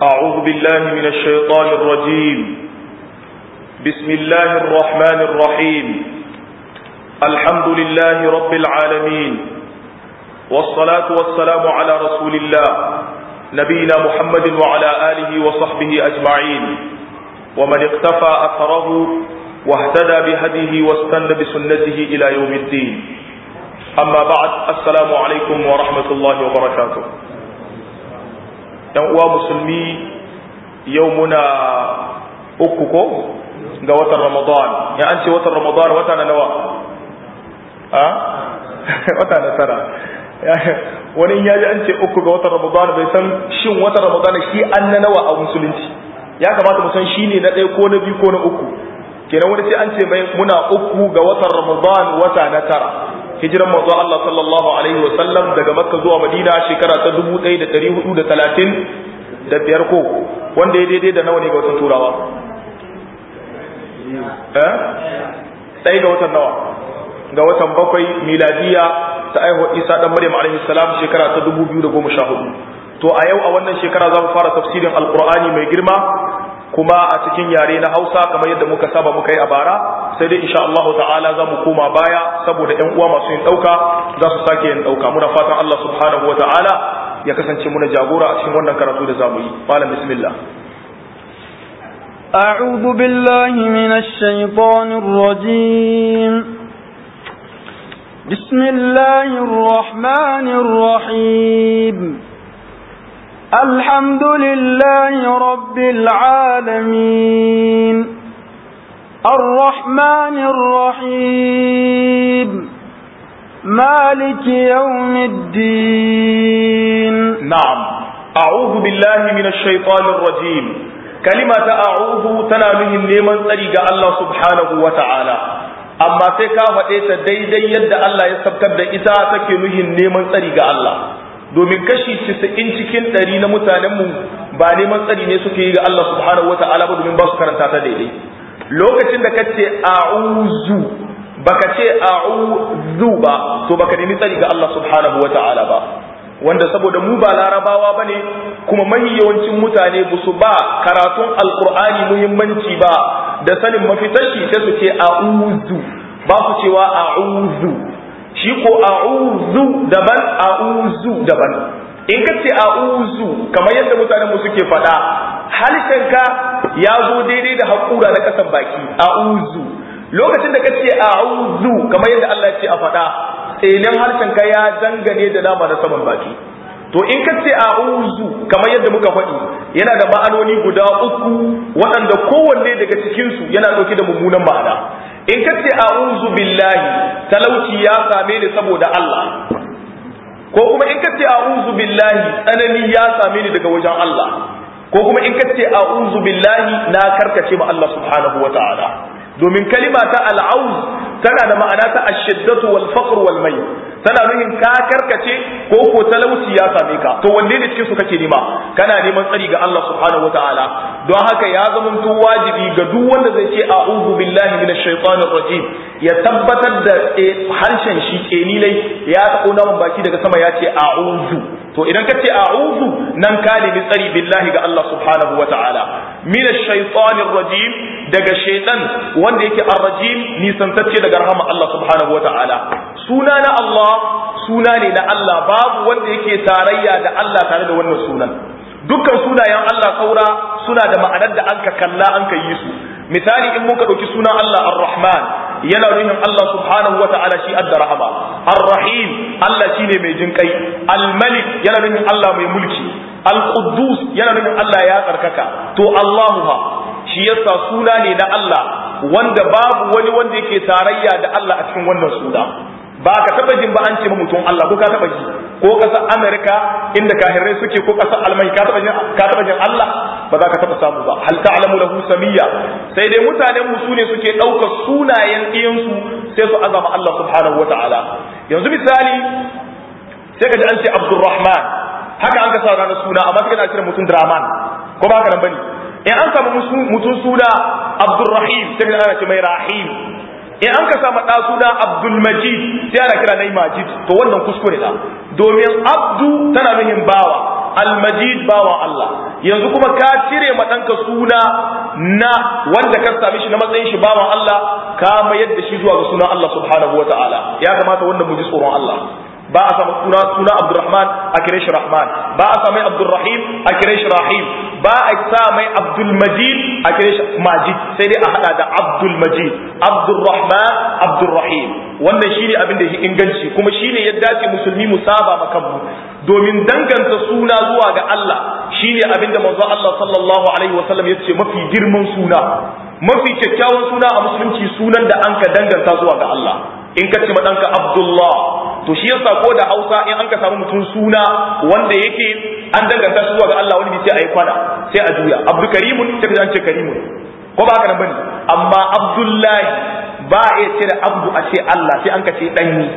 أعوذ بالله من الشيطان الرجيم بسم الله الرحمن الرحيم الحمد لله رب العالمين والصلاة والسلام على رسول الله نبينا محمد وعلى آله وصحبه أجمعين ومن اقتفى أثره واهتدى بهديه واستنى بسنته إلى يوم الدين أما بعد السلام عليكم ورحمة الله وبركاته ‘yan uwa musulmi yau muna uku ko ga watan ramadan ya an ce watan ramadan wata na nawa a wata na tara wani ya ji an ce uku ga watan ramadan bai san shin watan ramadan shi an na nawa a musulunci ya kamata mu san shi ne na ɗaya ko na biyu ko na uku kenan wani sai an ce mai muna uku ga watan ramadan wata na tara hijiran manzo Allah sallallahu alaihi wa sallam daga Makka zuwa Madina shekara ta 1430 da biyar ko wanda ya daidai da nawa ne ga watan turawa eh sai ga watan nawa ga watan bakwai miladiya ta aihuwa Isa dan Maryam alaihi salam shekara ta 2014 to a yau a wannan shekara za mu fara tafsirin alqur'ani mai girma kuma a cikin yare na Hausa kamar yadda muka saba muka yi a bara sai dai insha Allah ta'ala za mu koma baya saboda ƴan uwa masu yin dauka za su sake yin dauka muna fatan Allah subhanahu wata'ala ya kasance muna jagora a cikin wannan karatu da zamu yi malam bismillah أعوذ بالله من الشيطان الرجيم بسم الله الرحمن الرحيم الحمد لله رب العالمين الرحمن الرحيم مالك يوم الدين نعم أعوذ بالله من الشيطان الرجيم كلمة أعوذ تنامه النيمان طريق الله سبحانه وتعالى amma sai ka faɗe ta daidai yadda Allah ya sabkar da ita take nuhin neman tsari ga Allah domin kashi 90 cikin 100 na mutanenmu ba neman tsari ne suke yi ga Allah subhanahu wata'ala ba domin ba su karanta ta daidai lokacin da kace a'udhu baka ce a'udhu ba to baka nemi tsari ga Allah subhanahu wata'ala ba wanda saboda mu ba larabawa bane kuma mahi yawancin mutane ba su ba karatun alqur'ani muhimmanci ba da sanin mafitashi sai su ce a'udhu ba su cewa a'udhu shi ko a'udhu daban a'udhu daban in ka ce a'udhu kamar yadda mutanen mu suke faɗa halishanka ya zo daidai da haƙura na ƙasan baki a'udhu lokacin da ka ce a'udhu kamar yadda Allah ya ce a faɗa tselin harshenka ya dangane da nama na saman baki to in ka ce a'udhu kamar yadda muka faɗi yana da ma'anoni guda uku waɗanda kowanne daga cikinsu yana ɗauke da mummunan ma'ana in ka ce a'udhu billahi talauci ya same ni saboda Allah ko kuma in ka ce a'udhu billahi tsanani ya same ni daga wajen Allah ko kuma in ka ce a'udhu billahi na karkace ma Allah subhanahu wata'ala domin kalima ta al'auz tana da ma'ana ta ashiddatu wal faqr wal may tana nuhin ka karkace ko ko talauci ya same ka to wanne ne cikin su kake nema kana neman tsari ga Allah subhanahu wataala don haka ya zamanto wajibi ga duk wanda zai ce a'udhu billahi minash shaitanir rajim ya tabbatar da harshen shi kenilai ya taɓo naman baki daga sama ya ce a'udhu to idan ka ce a'udhu nan ka nemi tsari billahi ga Allah subhanahu wataala minash shaitanir rajim daga shaitan wanda yake ar-rajim nisantacce daga rahama Allah subhanahu wataala suna na Allah suna ne na Allah babu wanda yake tarayya da Allah tare da wannan sunan dukkan sunayen Allah saura suna da ma'anar da an ka kalla an ka yi su misali in muka ɗauki sunan Allah ar-Rahman yana nuhin Allah subhanahu wa ta'ala shi adda rahama ar-Rahim Allah shine mai jin kai al-Malik yana nuhin Allah mai mulki al-Quddus yana nuhin Allah ya tsarkaka to Allahu shi yasa suna ne na Allah wanda babu wani wanda yake tarayya da Allah a cikin wannan suna ba ka taba jin ba an ce mutum Allah ko ka taba ji ko kasar Amerika inda kahirai suke ko kasar Almai ka taba jin ka taba jin Allah ba za ka taba samu ba hal ta'lamu lahu samiyya sai dai mutanen mu sune suke daukar sunayen diyan su sai su azama Allah subhanahu wataala yanzu misali sai ka ji an ce Abdurrahman haka an ka sa ranar suna amma sai kana cire mutum Draman ko ba ka nan bane in an samu mutum suna Abdurrahim sai ka ana ce mai Rahim in an ka samu ɗa suna abdul majid sai ana kira nai majid to wannan kuskure da domin abdu tana nuhin bawa almajid bawan Allah yanzu kuma ka cire ma ɗanka suna na wanda ka same shi na matsayin shi bawan Allah ka mayar da shi zuwa ga sunan Allah subhanahu wataala ya kamata wannan mu ji tsoron Allah ba a samu suna suna Abdurrahman a kire shi Rahman ba a samu Abdurrahim a kire shi Rahim ba a sa mai Abdul Majid a kire shi Majid sai dai a hada da Abdul Majid Abdurrahman Abdurrahim wannan shine abin da yake inganci kuma shine ya dace musulmi mu saba maka mu domin danganta suna zuwa ga Allah shine abin da manzo Allah sallallahu alaihi wasallam yace mafi girman suna mafi kyakkyawan suna a musulunci sunan da an ka danganta zuwa ga Allah in ka ce ma ɗanka Abdullah to shi yasa ko da Hausa in an ka samu mutum suna wanda yake an danganta shi zuwa ga Allah wani sai a yi kwana sai a juya Abdul Karimun sai an ce Karimun ko ba haka nan bane amma Abdullahi ba a iya cire Abdu a ce Allah sai an ka ce danyi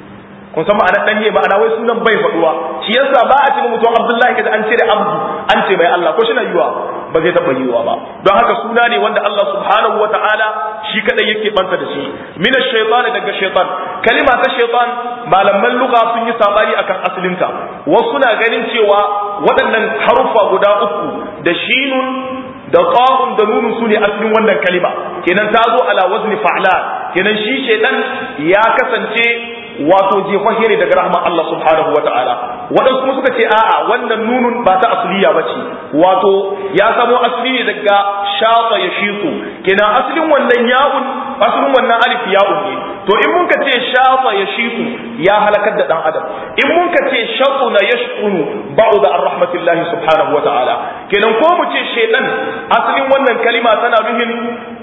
kun san ma'anar danye ma'ana wai sunan bai faduwa shi yasa ba a ce mutum Abdullahi kaza an cire Abdu an ce mai Allah ko shi na yiwa ba zai taɓa yiwa ba don haka suna ne wanda Allah subhanahu wa ta'ala shi kadai yake banta da shi min ash-shaytan daga shaytan kalima ta shaytan malaman lugha sun yi sabani akan asalinta wasu na ganin cewa waɗannan haruffa guda uku da shinun da qafun da nunun sune asalin wannan kalima kenan ta zo ala wazni fa'lan kenan shi shaytan ya kasance wato jefahe ne daga rahman Allah subhanahu wa ta'ala waɗansu kuma suka ce a'a wannan nunun ba ta asliya ba ce wato ya samo asali ne daga shafa ya shiku kenan asalin wannan ya'un asalin wannan alif ya'un ne to in mun ka ce shafa ya shiku ya halakar da dan adam in mun ka ce shaquna yashqunu ba'da ar rahmatillahi subhanahu wa ta'ala kenan ko mu ce shaytan asalin wannan kalima tana nuhin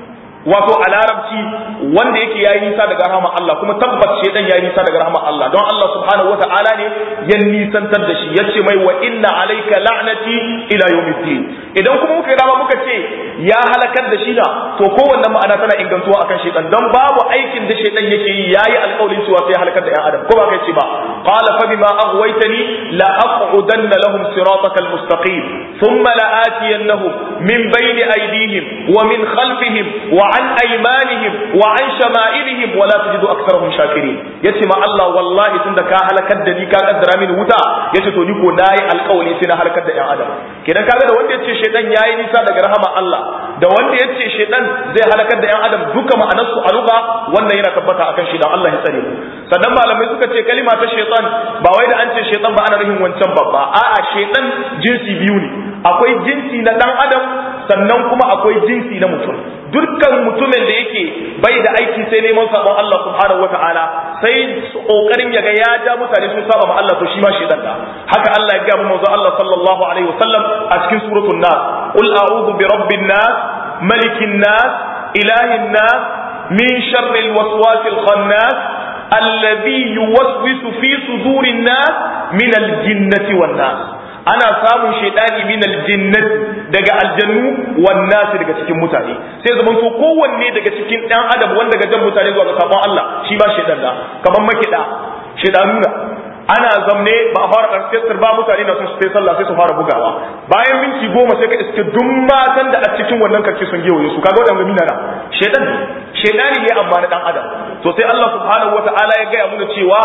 wato a larabci wanda yake yayi nisa daga rahama Allah kuma tabbas shedan yayi nisa daga rahama Allah don Allah subhanahu wata'ala ne ya nisantar da shi yace mai wa inna alayka la'nati ila yawmiddin idan kuma muka dama muka ce ya halakar da shi na to kowanne ma'ana tana ingantuwa akan shedan don babu aikin da shedan yake yi yayi alƙawarin cewa sai halakar da ƴan adam ko ba kai ce ba qala fa bima aghwaytani la aq'udanna lahum siratakal mustaqim thumma la'atiyannahum min bayni aydihim wa min khalfihim wa عن أيمانهم وعن شمائلهم ولا تجد أكثرهم شاكرين yace ma Allah wallahi tunda ka halakar da ni ka kaddara mini wuta yace to ni ko nayi alƙawari sai na halakar da ƴan adam kenan kaga da wanda yace shedan yayi nisa daga rahama Allah da wanda yace shedan zai halakar da ƴan adam duka ma'anar su a lugha wannan yana tabbata akan shedan Allah ya tsare mu sannan malamai suka ce kalima ta shaytan ba wai da an ce shaytan ba ana nufin wancan babba a'a shaytan jinsi biyu ne akwai jinsi na dan adam sannan kuma akwai jinsi na mutum dukkan mutumin da yake bai da aiki sai neman sabon Allah subhanahu wata'ala sai kokarin yaga ya ja mutane sun saba ma Allah to shi ma shedan da haka Allah ya ga mu manzo Allah sallallahu alaihi wasallam a cikin suratul nas qul a'udhu bi rabbin nas malikin nas ilahin nas min sharril waswasil khannas alladhi yuwaswisu fi sudurin nas min aljinnati wan nas ana samun shaidani min aljinnati daga aljannu wan nas daga cikin mutane sai zaman to kowanne daga cikin dan adam wanda daga jan mutane zuwa ga sabon Allah shi ba shaidan da kaman makida shaidanu na ana zamne ba a fara orchestra ba mutane na son su sai sallah sai su fara bugawa bayan minti goma sai ka iske duk matan da a cikin wannan karki sun gewaye su kaga wadanda mina na shaidan ne shaidani ne amma na dan adam to sai Allah subhanahu wataala ya gaya mana cewa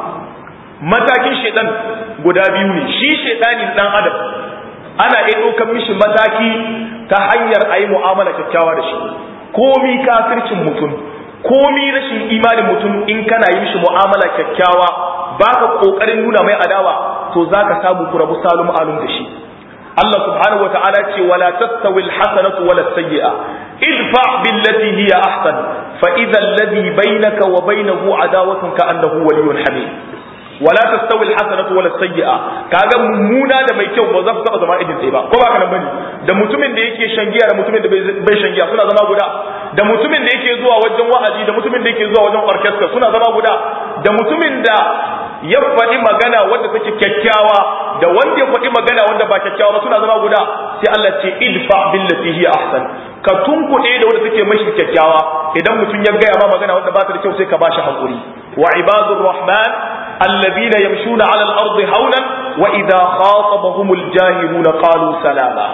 matakin shaidan guda biyu ne shi shaidanin dan adam ana iya ɗaukar mishi mataki ta hanyar a yi mu'amala kyakkyawa da shi komi kafircin mutum komi rashin imanin mutum in kana yi mishi mu'amala kyakkyawa baka kokarin nuna mai adawa to zaka samu ku rabu salum alum da shi Allah subhanahu wa ta'ala ce wala tastawi alhasanatu wala sayyi'a idfa billati hiya ahsan fa idha alladhi bainaka wa bainahu adawatun ka annahu waliyyun hamid wala tastawi alhasanatu wala sayyi'a kaga mummuna da mai kyau ba za su taba zama idin ɗaya ba ko ba kana bane da mutumin da yake shan giya da mutumin da bai shan giya suna zama guda da mutumin da yake zuwa wajen wa'azi da mutumin da yake zuwa wajen orchestra suna zama guda da mutumin da ya faɗi magana wanda take kyakkyawa da wanda ya faɗi magana wanda ba kyakkyawa ba suna zama guda sai Allah ce idfa billati hiya ahsan ka tunkuɗe da wanda take mashi kyakkyawa idan mutum ya gaya ma magana wanda ba ta da kyau sai ka bashi hakuri wa ibadur rahman alladhina yamshuna ala al-ardi hawlan wa idha khatabahumul jahiluna qalu salama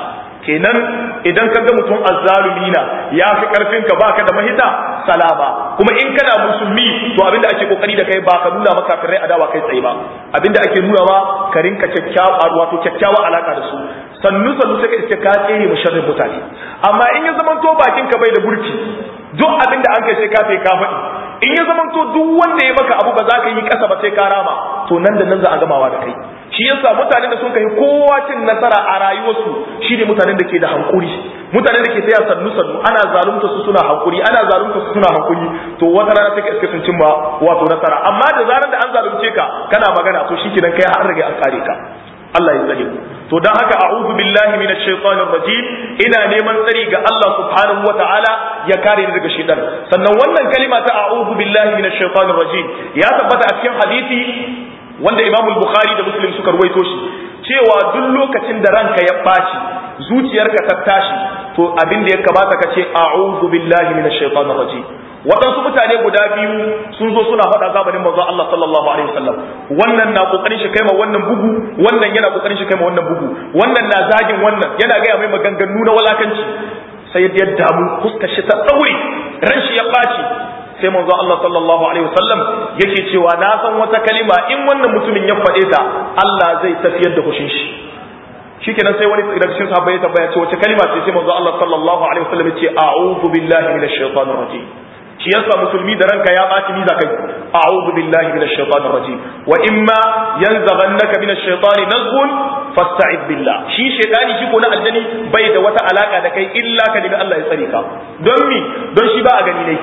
kenan idan ka ga mutum azzalumi na ya fi karfin ka baka da mahita salama kuma in kana musulmi to abinda ake kokari da kai ba ka nuna maka kafirai adawa kai tsaye ba abinda ake nuna ma ka rinka kyakkyawa wato kyakkyawa alaka da su sannu sannu sai ka iske ka tsere mu sharrin mutane amma in ya zama to bakin ka bai da burki duk abinda an kai sai ka sai ka faɗi in ya zama to duk wanda ya maka abu ba za ka yi kasa ba sai ka rama to nan da nan za a gamawa da kai shi yasa mutanen da sun kai kowa cin nasara a rayuwarsu shine mutanen da ke da hankuri mutanen da ke taya sannu sannu ana zalunta su suna hankuri ana zalunta su suna hankuri to wata rana take iske sun cimma wato nasara amma da zarar da an zalunce ka kana magana to shikenan kai har rage an kare ka Allah ya tsare to dan haka a'udhu billahi minash shaitanir rajim ina neman tsari ga Allah subhanahu wataala ya kare ni daga shaitan sannan wannan kalima ta a'udhu billahi minash shaitanir rajim ya tabbata a cikin hadisi wanda Imam Bukhari da Muslim suka ruwaito shi cewa duk lokacin da ranka ya ɓaci zuciyarka ta tashi to abin da ya kamata ka ce a'udhu billahi minash shaitanir rajim waɗansu mutane guda biyu sun zo suna faɗa zamanin manzon Allah sallallahu alaihi wasallam wannan na kokarin shi kaima wannan bugu wannan yana kokarin shi kaima wannan bugu wannan na zagin wannan yana gaya mai maganganu na walakanci sai ya damu fuskar shi ta tsauri ran shi ya ɓaci sai manzo Allah sallallahu alaihi wasallam yake cewa na san wata kalima in wannan mutumin ya faɗe ta Allah zai tafiyar da kushin shi shikenan sai wani daga cikin sahabbai ya tambaya ce wace kalima ce sai manzo Allah sallallahu alaihi wasallam ya ce a'udhu billahi minash shaitanir rajim shi yasa musulmi da ranka ya baci ni zakai a'udhu billahi minash shaitanir rajim wa imma yanzaghannaka minash shaitani nazghun fasta'id billah shi shaitani shi ko na aljani bai da wata alaka da kai illa ka nemi Allah ya tsare ka don mi don shi ba a gani ne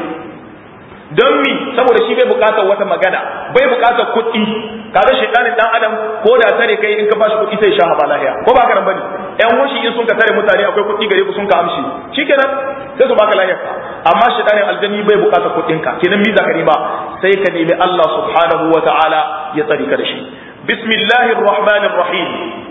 don mi saboda shi bai bukatar wata magana bai bukatar kuɗi kaga shaytanin dan adam ko da tare kai in ka bashi kuɗi sai sha haba lahiya ko ba ka nan bane ƴan washi in sun ka tare mutane akwai kuɗi gare ku sun ka amshi shikenan sai su baka lahiya amma shaytanin aljanni bai bukatar kuɗin ka kenan mi zaka nema sai ka nemi Allah subhanahu wa ta'ala ya tsare ka da shi bismillahir rahmanir rahim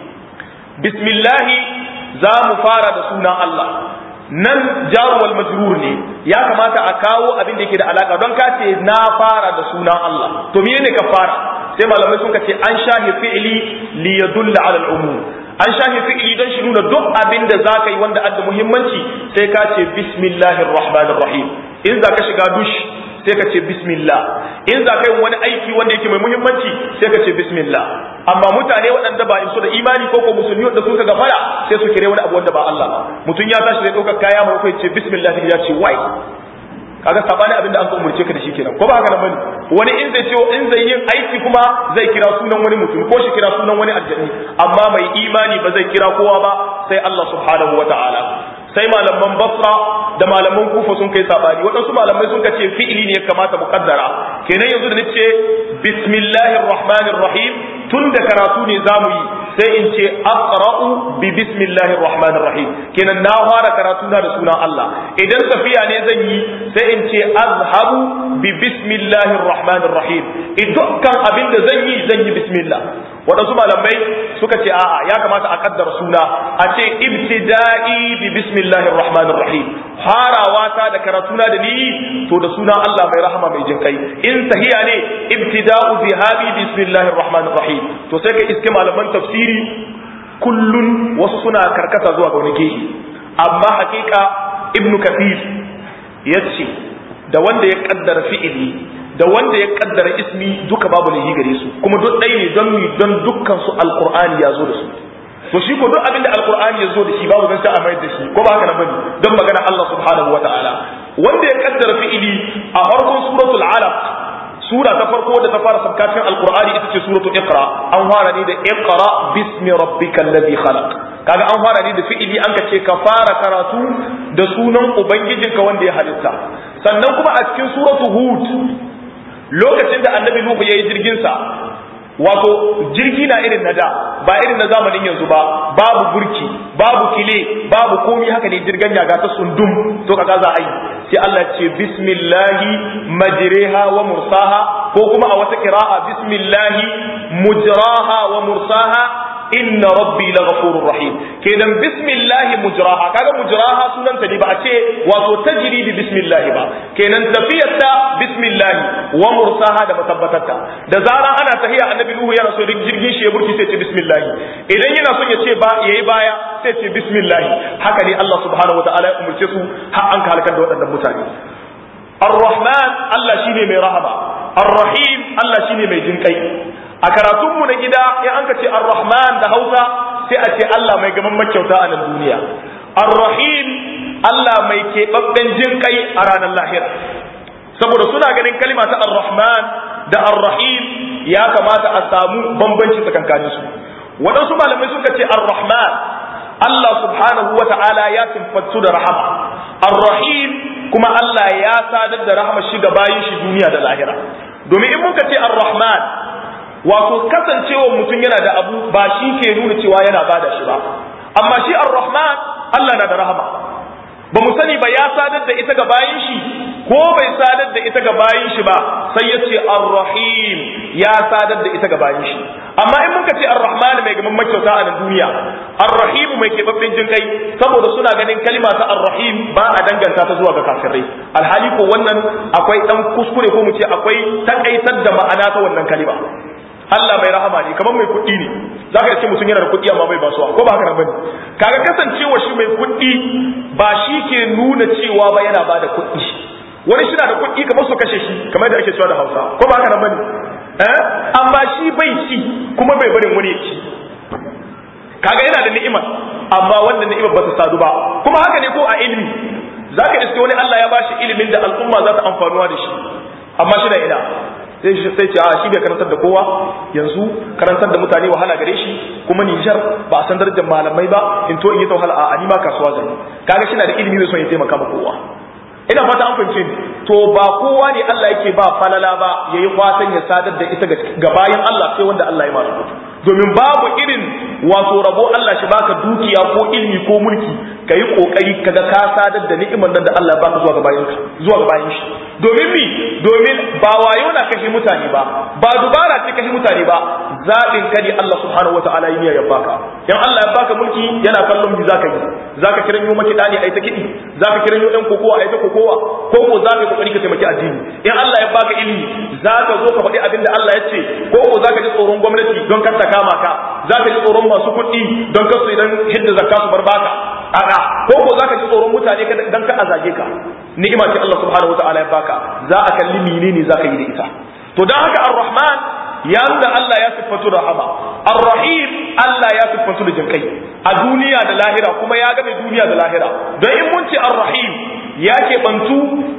bismillah za mu fara da sunan Allah nan jaruwal majrur ne ya kamata a kawo abin da yake da alaka don ka ce na fara da sunan Allah to me ne ka fara sai malamai sun ce an shahi fi'li li yadulla ala al-umum an shahi fi'li don shi nuna duk abin da zaka yi wanda adda muhimmanci sai ka ce bismillahir rahmanir rahim in zaka shiga dush sai ka ce bismillah in za ka yi wani aiki wanda yake mai muhimmanci sai ka ce bismillah amma mutane waɗanda ba in so da imani ko ko musulmi wanda suka gafara sai su kire wani abu wanda ba Allah ba mutum ya tashi zai ɗauka kaya mai kai ce bismillah sai ya ce wai kaga sabani abin da an ka umurce ka da shi kenan ko ba haka nan bane wani in zai ce in zai yin aiki kuma zai kira sunan wani mutum ko shi kira sunan wani aljanni amma mai imani ba zai kira kowa ba sai Allah subhanahu wataala sai malaman basra da malaman kufa sun kai sabani waɗansu malamai sun kace fi'ili ne ya kamata mu kaddara kenan yanzu da nace bismillahir rahmanir rahim tun da karatu ne zamu yi sai in ce aqra'u bi bismillahir rahmanir rahim kenan na fara karatu na da sunan Allah idan tafiya ne zan yi sai in ce azhabu bi bismillahir rahmanir rahim dukkan abin da zan yi zan yi bismillah waɗansu malamai suka ce a'a ya kamata a kaddara suna a ce ibtida'i bi bismillahir rahmanir rahim farawa ta da karatuna da ni to da suna Allah mai rahama mai jin kai in tahiya ne ibtida'u zihabi bismillahir rahmanir rahim to sai ka iske malaman tafsiri kullun wasu suna karkata zuwa ga wani gehe amma hakika ibnu kathir yace da wanda ya kaddara fi'ili da wanda ya kaddara ismi duka babu lahi gare su kuma duk ɗaya ne don mi don dukkan su alqur'ani ya zo da su to shi ko duk abin da alqur'ani ya zo da shi babu zan a mai da shi ko ba haka nan bane don magana Allah subhanahu wataala wanda ya kaddara fi'ili a farkon suratul alaq sura ta farko da ta fara sabkacin alqur'ani ita ce suratul iqra an fara ne da iqra bismi rabbikal ladhi khalaq kaga an fara ne da fi'ili an ka ce ka fara karatu da sunan ubangijinka wanda ya halitta sannan kuma a cikin suratul hud lokacin da annabi nuhu yayi jirgin sa wato jirgi na irin na da ba irin na zamanin yanzu ba babu burki babu kile babu komi haka ne jirgan ya ga ta sundum to kaga za a yi sai Allah ce bismillahi majriha wa mursaha ko kuma a wata kira'a bismillahi mujraha wa mursaha inna rabbi laghafurur rahim kenan bismillah mujraha kaga mujraha sunan ta ne ba a ce wato tajri bi bismillah ba kenan tafiyar ta bismillah wa mursaha da matabbatarta da zaran ana tahiya annabi nuhu yana so jirgin shi ya burki sai ce bismillah idan yana son ya ce ba yayi baya sai ce bismillah haka ne Allah subhanahu wataala ya umurce su har an halakar da waɗannan mutane Ar-Rahman Allah shine mai rahama Ar-Rahim Allah shine mai jinkai a karatunmu na gida in an ka ce Ar-Rahman da Hausa sai a ce Allah mai gaman makyauta a nan duniya Ar-Rahim Allah mai keɓaɓɓen jinkai a ranar lahira saboda suna ganin kalima ta Ar-Rahman da Ar-Rahim ya kamata a samu bambanci tsakankaninsu waɗansu malamai suka ce Ar-Rahman Allah subhanahu wa ta'ala ya siffatu da rahama ar-rahim kuma Allah ya sadar da rahama shi ga bayin shi duniya da lahira domin in muka ce ar-rahman wato kasancewa mutum yana da abu ba shi ke nuna cewa yana bada shi ba amma shi ar-rahman Allah na da rahama ba mu sani ba ya sadar da ita ga bayin shi ko bai sadar da ita ga bayin shi ba sai ya ce ar-rahim ya sadar da ita ga bayin shi amma in muka ce ar-rahman mai gaban makyauta a nan duniya ar-rahim mai keɓaɓɓen jin kai saboda suna ganin kalma ta ar-rahim ba a danganta ta zuwa ga kafirai alhali ko wannan akwai dan kuskure ko mu ce akwai takaitar da ma'ana ta wannan kalma Allah mai rahama ne kamar mai kuɗi ne za ka ce mutum yana da kuɗi amma bai basuwa ko ba haka nan bane kaga kasancewa shi mai kuɗi ba shi ke nuna cewa ba yana ba da kuɗi wani shi na da kuɗi kamar su kashe shi kamar da ake cewa da Hausa ko ba haka nan bane eh amma shi bai ci kuma bai barin wani ya ci kaga yana da ni'ima amma wannan ni'imar ba ta sadu ba kuma haka ne ko a ilimi zaka iske wani Allah ya bashi ilimin da al'umma za ta amfanuwa da shi amma shi da ina sai shi sai ce a shi bai karantar da kowa yanzu karantar da mutane wahala gare shi kuma Nijar ba a san darajar malamai ba in to in yi ta wahala a ni ma kasuwa zai kaga shi na da ilimi mai son ya taimaka ma kowa ina fata an fahimce ni to ba kowa ne Allah yake ba falala ba yayi fatan ya sadar da ita ga bayan Allah sai wanda Allah ya masu domin babu irin wato rabo Allah shi baka dukiya ko ilimi ko mulki ka yi kokari kaga ka sadar da ni'imar nan da Allah ya baka zuwa ga bayan ka zuwa ga bayan shi domin mi domin ba wayo na kashe mutane ba ba dubara ce kashe mutane ba zabin ka ne Allah subhanahu wataala yi ya baka dan Allah ya baka mulki yana kallon bi zaka yi zaka kiran yo maki dani ai ta kidi zaka kiran yo dan kokowa ai ta kokowa ko ko zaka yi kokari ka taimaki addini in Allah ya baka ilimi zaka zo ka faɗi abin da Allah ya ce ko ko zaka ji tsoron gwamnati don kar ta kama ka zaka ji tsoron masu kuɗi don kar su idan hidda zakka su bar baka a'a ko ko zaka ji tsoron mutane dan ka azage ka ni'ima ce Allah subhanahu wataala ya baka za a kalli menene zaka yi da ita to dan haka ar-rahman ya nuna Allah ya siffatu da rahama ar-rahim Allah ya siffatu da jinkai a duniya da lahira kuma ya game duniya da lahira don in mun ce ar-rahim ya ke bantu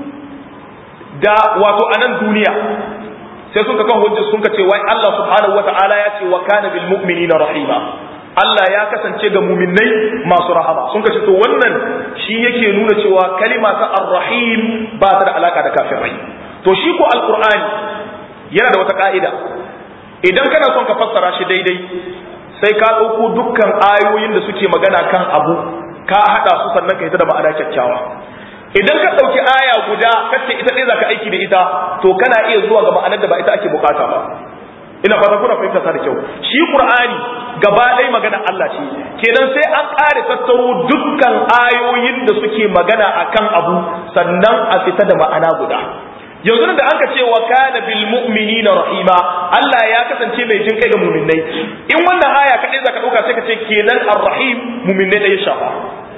da wato anan duniya sai suka kan hujja sun ka ce wai Allah subhanahu wataala ya ce wa kana bil mu'minina rahima Allah ya kasance ga muminai masu rahama sun kace to wannan shi yake nuna cewa kalima ta ar-rahim ba ta da alaka da kafirai to shi ko alqur'ani yana da wata ka'ida idan kana son ka fassara shi daidai sai ka ɗauko dukkan ayoyin da suke magana kan abu ka haɗa su sannan ka yi ta da ma'ana kyakkyawa idan ka ɗauki aya guda kace ita ɗaya zaka aiki da ita to kana iya zuwa ga ma'anar da ba ita ake bukata ba ina fata kuna fahimta ta da kyau shi qur'ani gaba ɗaya magana Allah ce kenan sai an ƙare tattaro dukkan ayoyin da suke magana akan abu sannan a fita da ma'ana guda yanzu da an ka ce wa kana bil mu'minina rahima Allah ya kasance mai jin kai ga mu'minai in wannan aya kadai zaka dauka sai ka ce kenan ar-rahim mu'minai da ya shafa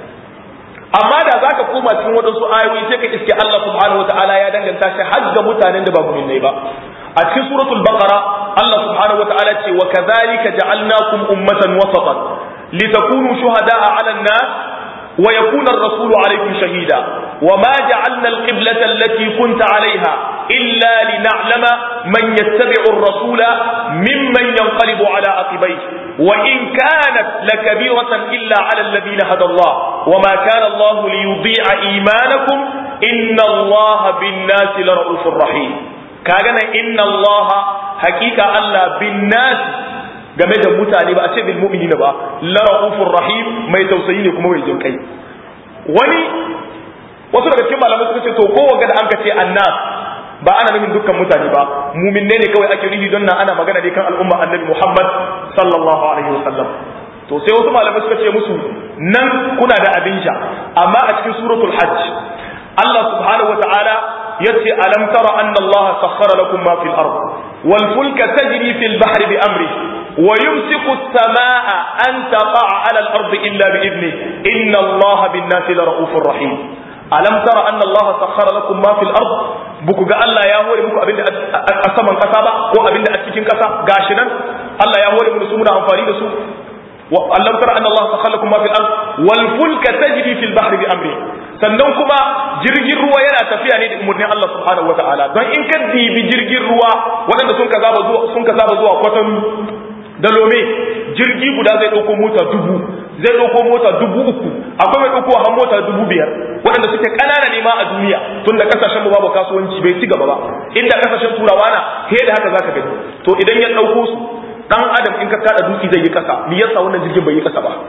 amma da zaka koma cikin wadansu ayoyi sai ka iske Allah subhanahu wataala ya danganta shi har ga mutanen da ba mu'minai ba a cikin suratul baqara Allah subhanahu wataala ce wa kadhalika ja'alnakum ummatan wasatan litakunu shuhada'a 'ala an-nas wa yakuna ar-rasulu 'alaykum shahida وما جعلنا القبلة التي كنت عليها إلا لنعلم من يتبع الرسول ممن ينقلب على عقبيه وإن كانت لكبيرة إلا على الذين هدى الله وما كان الله ليضيع إيمانكم إن الله بالناس لرؤوف رحيم كاغنا إن الله حقيقة الله بالناس game da mutane ba a ce bil mu'minina ba la raufur rahim mai tausayi ne kuma mai jin kai wani wasu daga cikin malamai suka ce to ko wanga da an ka ce annas ba ana nufin dukkan mutane ba mu'minne ne kawai ake nufi don nan ana magana ne kan al'umma annabi Muhammad sallallahu alaihi wasallam to sai wasu malamai suka ce musu nan kuna da abin sha amma a cikin suratul hajj Allah subhanahu wataala yace alam tara anna Allah sakhkhara lakum ma fil ard wal fulka tajri fil bahri bi amri wa yumsiku as-samaa'a an taqa'a 'ala al-ardi illa bi idnihi inna Allah bin-nasi lara'ufur rahim alam tara anna Allah sakhkhara lakum ma fil ard buku ga Allah ya hore muku abinda a saman kasa ba ko abinda a cikin kasa gashi nan Allah ya hore mu su muna amfani da su alam tara anna Allah sakhkhara lakum ma fil ard wal fulka tajri fil bahri bi amri sannan kuma jirgin ruwa yana tafiya ne da umarnin Allah subhanahu wataala don in ka dibi jirgin ruwa waɗanda sun ka zaba zuwa sun ka zaba zuwa kwatan da lome jirgi guda zai ɗauko mota dubu zai ɗauko mota dubu uku akwai mai ɗauko har mota dubu biyar waɗanda suke ƙanana ne ma a duniya tun da ƙasashen mu babu kasuwanci bai ci gaba ba inda ƙasashen turawa na he da haka zaka gani to idan ya ɗauko su dan adam in ka kada dutse zai yi ƙasa me yasa wannan jirgin bai yi ƙasa ba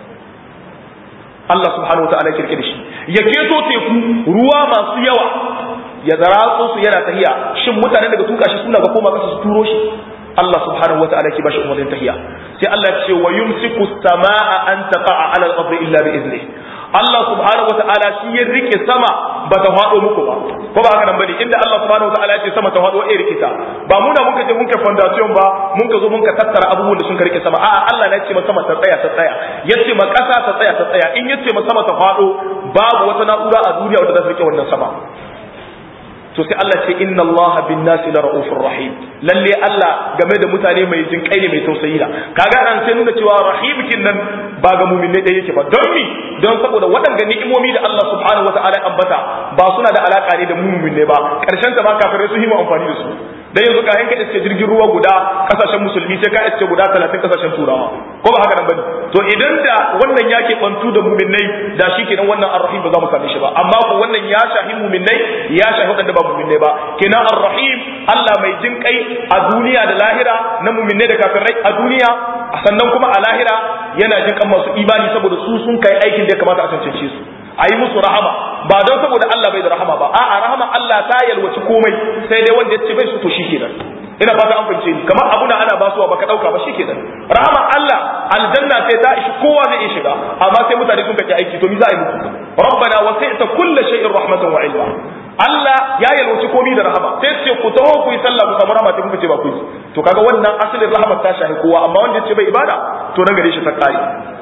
Allah subhanahu wataala ya kirkire shi ya keto teku ruwa masu yawa ya zaratso su yana tahiya shin mutanen daga tuka shi suna ga koma kasa su turo shi Allah subhanahu wataala ke bashi umarnin tahiya sai Allah ya ce wa yumsiku samaa an taqa'a 'ala al-ardi illa bi izni Allah subhanahu wataala shi ya rike sama ba ta fado muku ba ko ba haka nan bane inda Allah subhanahu wataala ya ce sama ta fado eh rikita ba muna muka je muka foundation ba mun ka zo mun ka tattara abubuwan da sun ka rike sama a'a Allah ne ya ce ma sama ta tsaya ta tsaya yace ma kasa ta tsaya ta tsaya in yace ma sama ta fado babu wata na'ura a duniya wadda za ta rike wannan sama to sai Allah ce inna Allah bin nasi la raufur rahim lalle Allah game da mutane mai jin kai ne mai tausayi da kaga an sai nuna cewa rahim kin nan ba ga mu'minai dai yake ba don mi don saboda waɗanda ni'imomi da Allah subhanahu wataala ya ambata ba suna da alaka ne da mu'minai ba karshen ta ba kafirai su yi mu amfani da su dan yanzu ka yanka iske jirgin ruwa guda kasashen musulmi sai ka iske guda 30 kasashen turawa ko ba haka nan bane to idan da wannan yake bantu da mu'minai da shi kenan wannan arrahim ba za mu same shi ba amma ko wannan ya shahi mu'minai ya shahi wadanda ba mu'minai ba kenan arrahim Allah mai jin kai a duniya da lahira na mu'minai da kafirai a duniya sannan kuma a lahira yana jin kan masu imani saboda su sun kai aikin da ya kamata a cancance su a yi musu rahama ba don saboda Allah bai da rahama ba a'a rahama Allah ta yalwaci komai sai dai wanda ya ce bai su to shi kenan ina fata an fahimce ni kamar abuna ana basuwa baka dauka ba shi kenan rahama Allah aljanna sai ta ishi kowa zai iya shiga amma sai mutane sun kace aiki to mi za a yi muku rabbana wasi'ta kulli shay'in rahmatan wa ilma Allah ya yalwaci komai da rahama sai ce ku taho ku yi sallah ku samu rahama sai kuka ce ba ku yi to kaga wannan asalin rahama ta shahi kowa amma wanda ya ce bai ibada to nan gare shi ta kare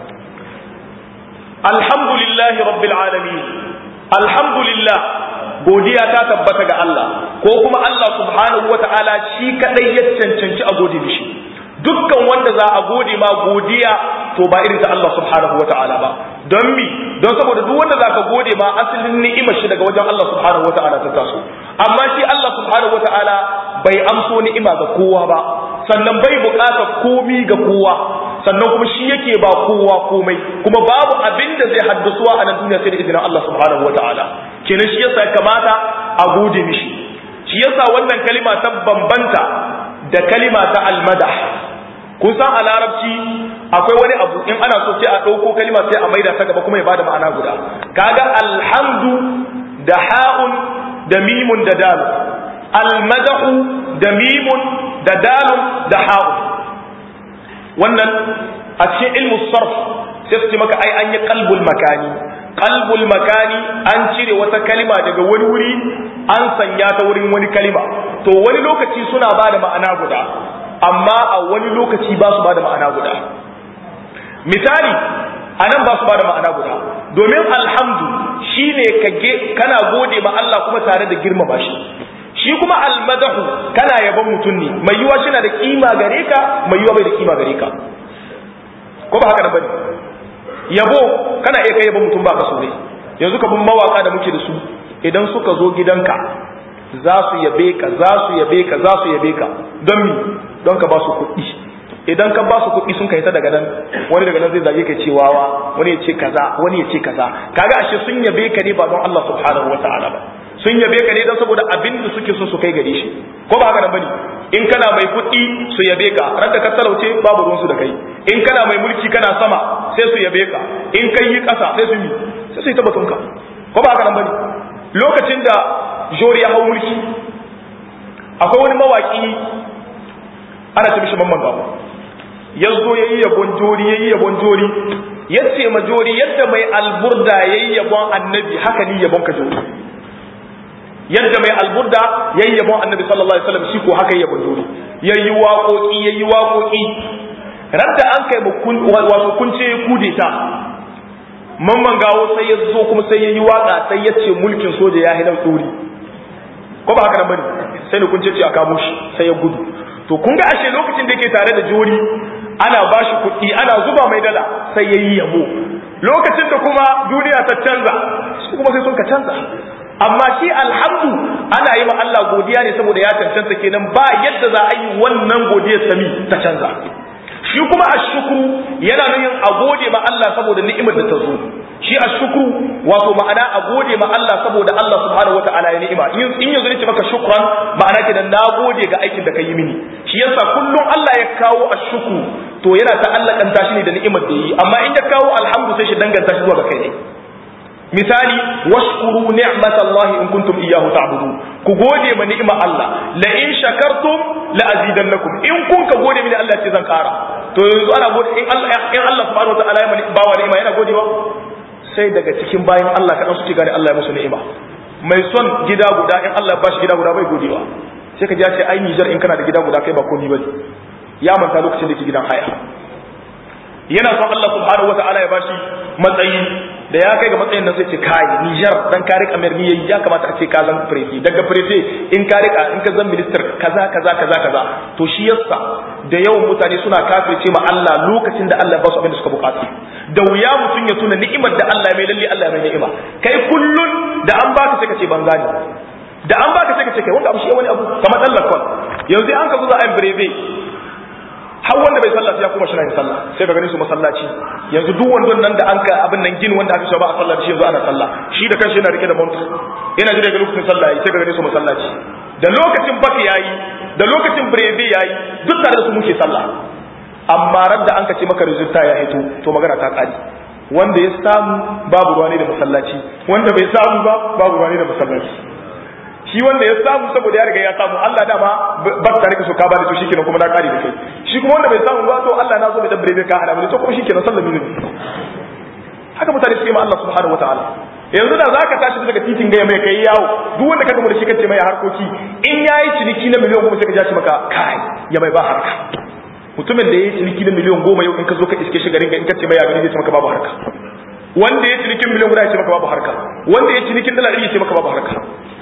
alhamdulillahi rabbil alamin alhamdulillah godiya ta tabbata ga Allah ko kuma Allah subhanahu wata'ala shi kadai ya cancanci a gode mishi dukkan wanda za a gode ma godiya to ba irin ta Allah subhanahu wata'ala ba don mi don saboda duk wanda zaka gode ma asalin ni'imar shi daga wajen Allah subhanahu wata'ala ta taso amma shi Allah subhanahu wata'ala bai amso ni'ima ga kowa ba sannan bai bukatar komi ga kowa sannan kuma shi yake ba kowa komai kuma babu abin da zai haddasuwa a nan duniya sai da izinin Allah subhanahu wataala kenan shi yasa kamata a gode mishi shi yasa wannan kalima ta bambanta da kalima ta almadah kun san a larabci akwai wani abu in ana so sai a ɗauko kalima sai a maida ta gaba kuma ya bada ma'ana guda kaga alhamdu da ha'un da mimun da dalu almadahu da mimun da dalun da ha'un wannan a cikin ilmu sarf sai su ce maka ai an yi qalbul makani qalbul makani an cire wata kalima daga wani wuri an sanya ta wurin wani kalima to wani lokaci suna ba da ma'ana guda amma a wani lokaci ba su ba da ma'ana guda misali a nan ba su ba da ma'ana guda domin alhamdu shine kage kana gode ma Allah kuma tare da girmama shi shi kuma almadahu kana yaban mutum ne mai yiwa shi na da kima gare ka mai yiwa bai da kima gare ka ko ba haka nan bane yabo kana iya kai yaban mutum ba ka so ne yanzu ka bin mawaka da muke da su idan suka zo gidanka za su yabe ka za su yabe ka za su yabe ka don mi don ka ba su kuɗi idan ka ba su kuɗi sun kai ta daga nan wani daga nan zai zage ka ce wawa wani ya ce kaza wani ya ce kaza kaga ashe sun yabe ka ne ba don Allah subhanahu wataala ba sun yabe ka ne don saboda abin da suke so su kai gare shi ko ba haka nan bane in kana mai kuɗi su yabe ka ran da ka talauce babu ruwansu da kai in kana mai mulki kana sama sai su yabe ka in kai yi ƙasa sai su yi sai su yi tabbatun ka ko ba haka nan bane lokacin da jori ya hau mulki akwai wani mawaki ana ta mishi mamman gaba ya zo ya yi yabon jori ya yi yabon jori ya ce ma jori yadda mai alburda ya yi yabon annabi haka ni yabon ka jori yadda mai alburda ya yi yabon annabi sallallahu alaihi wasallam shi ko haka ya yabon jori ya yi waƙoƙi ya yi waƙoƙi radda an kai wato kunce ya kude ta mamman gawo sai ya zo kuma sai ya yi waƙa sai ya ce mulkin soja ya hilar tsori ko ba haka nan bane sai ne kunce ce a kamo shi sai ya gudu to kun ga ashe lokacin da yake tare da jori ana ba shi kuɗi ana zuba mai dala sai ya yi yabo lokacin da kuma duniya ta canza su kuma sai sun ka canza amma shi alhamdu ana yi wa Allah godiya ne saboda ya cancanta kenan ba yadda za a yi wannan godiyar sami ta canza shi kuma ashukru yana nufin a gode ma Allah saboda ni'imar da ta zo shi ashukru wato ma'ana a gode ma Allah saboda Allah subhanahu wata'ala ya ni'ima in yanzu ne ce maka shukran ma'ana kenan na gode ga aikin da ka yi mini shi yasa kullum Allah ya kawo ashukru to yana ta'allakanta shi ne da ni'imar da yi amma in ya kawo alhamdu sai shi danganta shi zuwa ga kai ne misali washkuru ni'matallahi in kuntum iyyahu ta'budun ku gode ma ni'imar Allah la in shakartum la azidannakum in kun ka gode mini Allah ce zan kara to yanzu ana gode in Allah in Allah subhanahu wataala ya mani bawa ni'ima yana godewa sai daga cikin bayan Allah kadan suke gane Allah ya musu ni'ima mai son gida guda in Allah ya bashi gida guda bai godewa sai ka ji ya ce ai Niger in kana da gida guda kai ba komai bane ya manta lokacin da ke gidan haya yana son Allah subhanahu wataala ya bashi matsayi da ya kai ga matsayin nan sai ce kai Niger dan ka rika mer yayi ya kamata a ce ka zan prefe daga prefe in ka rika in ka zan minister kaza kaza kaza kaza to shi yasa da yawan mutane suna kafirce ma Allah lokacin da Allah ba su abin da suka bukata da wuya mutum ya tuna ni'imar da Allah mai lalle Allah mai ni'ima kai kullun da an baka sai ka ce ban gane da an baka sai ka ce kai wanda abu shi wani abu kamar dan lakon yanzu an ka zo za a yi breve har wanda bai sallah sai ya kuma shina yin sallah sai ka gani su masallaci yanzu duk wandon nan da an ka abin nan gini wanda aka ce ba a sallah da shi yanzu ana sallah shi da kanshi yana rike da manta yana jira ga lokacin sallah yayi sai ka gani su masallaci da lokacin bak yayi da lokacin breve yayi duk tare da su muke sallah amma ran da an ka ce maka rizulta ya hito to magana ta kare wanda ya samu babu ruwa ne da masallaci wanda bai samu ba babu ruwa ne da masallaci shi wanda ya samu saboda ya riga ya samu Allah dama ba ta rika so ka bani to shikenan kuma na kare da kai shi kuma wanda bai samu ba to Allah na zo da dabbare ka hada mu to kuma shikenan sallami ne haka mutane suke ma Allah subhanahu wataala yanzu da zaka tashi daga titin ga mai kai yawo duk wanda ka gama da shi kace mai harkoki in yayi ciniki na miliyan goma sai ka ji maka kai ya mai ba harka mutumin da yayi ciniki na miliyan goma yau in ka zo ka iske shi garin ga in ka ce mai ya gani zai ce maka babu harka wanda ya cinikin miliyan guda ya ce maka babu harka wanda ya cinikin dala ɗari ya ce maka babu harka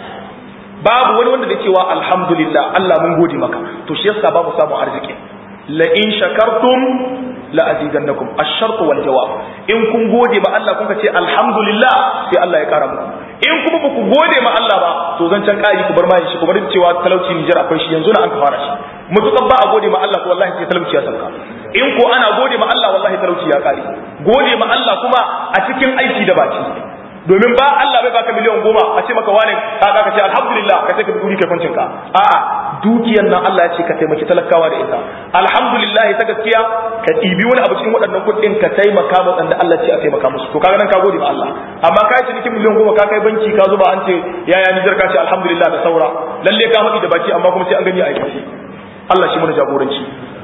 babu wani wanda da cewa alhamdulillah Allah mun gode maka to shi yasa babu samun arziki la in shakartum la azidannakum ash-shart wal jawab in kun gode ma Allah kun ce alhamdulillah sai Allah ya kara muku in kuma ba ku gode ma Allah ba to zan can kai ku bar mai shi ku bar cewa talauci Nijar akwai shi yanzu na an fara shi mutukan ba a gode ma Allah ko wallahi sai talauci ya sauka in ko ana gode ma Allah wallahi talauci ya kare gode ma Allah kuma a cikin aiki da baki domin ba Allah bai baka miliyan goma a ce maka wane kaga ka ce alhamdulillah ka ce ka duri kai kwancin ka a'a dukiyar nan Allah ya ce ka taimaki talakawa da ita alhamdulillah ta gaskiya ka ɗibi wani abu cikin waɗannan kuɗin ka taimaka ma wanda Allah ce a taimaka musu to kaga nan ka gode ma Allah amma ka ci cikin miliyan goma ka kai banki ka zuba an ce yaya Nijar ka ce alhamdulillah da saura lalle ka faɗi da baki amma kuma sai an gani a aikace Allah shi mana jagoranci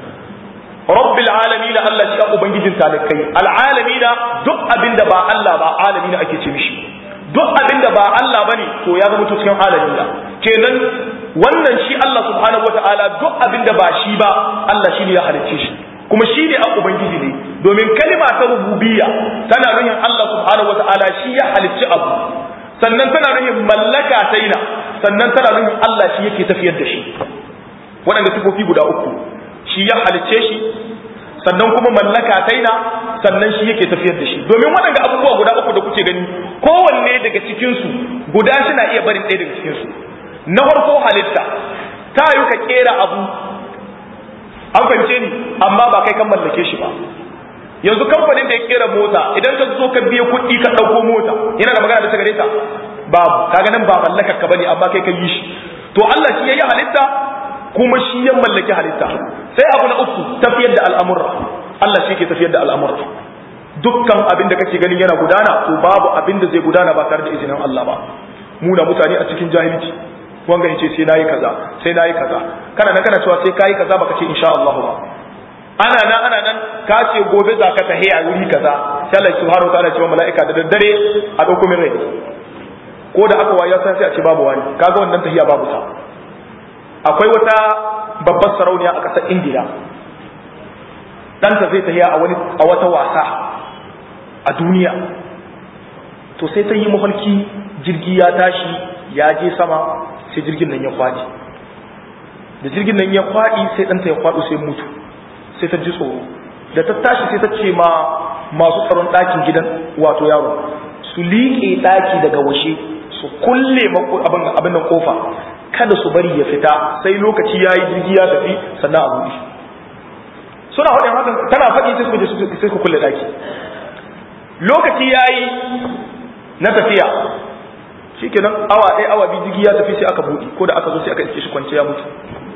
rabbil alamin Allah shi ubangijin talakai alalamin duk abinda ba Allah ba alamin ake ce mishi duk abinda ba Allah bane to ya zama cikin alamin kenan wannan shi Allah subhanahu wataala duk abinda ba shi ba Allah shi ne ya halicce shi kuma shi ne a ubangiji ne domin kalima ta rububiyya tana nufin Allah subhanahu wataala shi ya halicci abu sannan tana nufin mallaka taina sannan tana nufin Allah shi yake tafiyar da shi waɗanda sifofi guda uku shi ya halicce shi sannan kuma mallaka taina sannan shi yake tafiyar da shi domin waɗanda abubuwa guda uku da kuke gani kowanne daga cikinsu guda suna iya barin ɗaya daga cikinsu na farko halitta ta yi ka kera abu an fahimce ni amma ba kai kan mallake shi ba yanzu kamfanin da ya kera mota idan ka zo ka biya kuɗi ka ɗauko mota yana da magana da ta gare ta babu kaga nan ba mallakar ka bane amma kai ka yi shi to Allah shi yayi halitta kuma shi ya mallaki halitta sai abu na uku tafiyar da al'amurra Allah shi ke tafiyar da al'amurra dukkan abin da kake ganin yana gudana to babu abin da zai gudana ba tare da izinin Allah ba mu da mutane a cikin jahilci wanga yace sai nayi kaza sai nayi kaza kana nan kana cewa sai kai kaza baka ce insha Allah ba ana nan ana nan ka ce gobe za ka tahi a wuri kaza sai Allah subhanahu wataala ce wa mala'ika da daddare a dauko min rai ko da aka waya sai a ce babu wani kaga wannan tahiya babu sa akwai wata babbar sarauniya a ƙasar Indiya ɗanta zai tahiya a wani a wata wasa a duniya to sai ta yi mafarki jirgi ya tashi ya je sama sai jirgin nan ya kwaɗi da jirgin nan ya kwaɗi sai ɗanta ya kwaɗo sai mutu sai ta ji tsoro da ta tashi sai ta ce ma masu tsaron ɗakin gidan wato yaro su liƙe ɗaki daga washe su kulle abin nan kofa kada su bari ya fita sai lokaci ya yi jirgi ya tafi sannan a buɗe suna faɗin hakan tana faɗi sai su je sai ku kulle ɗaki lokaci ya yi na tafiya shi kenan awa ɗaya awa biyu jirgi ya tafi sai aka buɗe ko da aka zo sai aka iske shi kwance ya mutu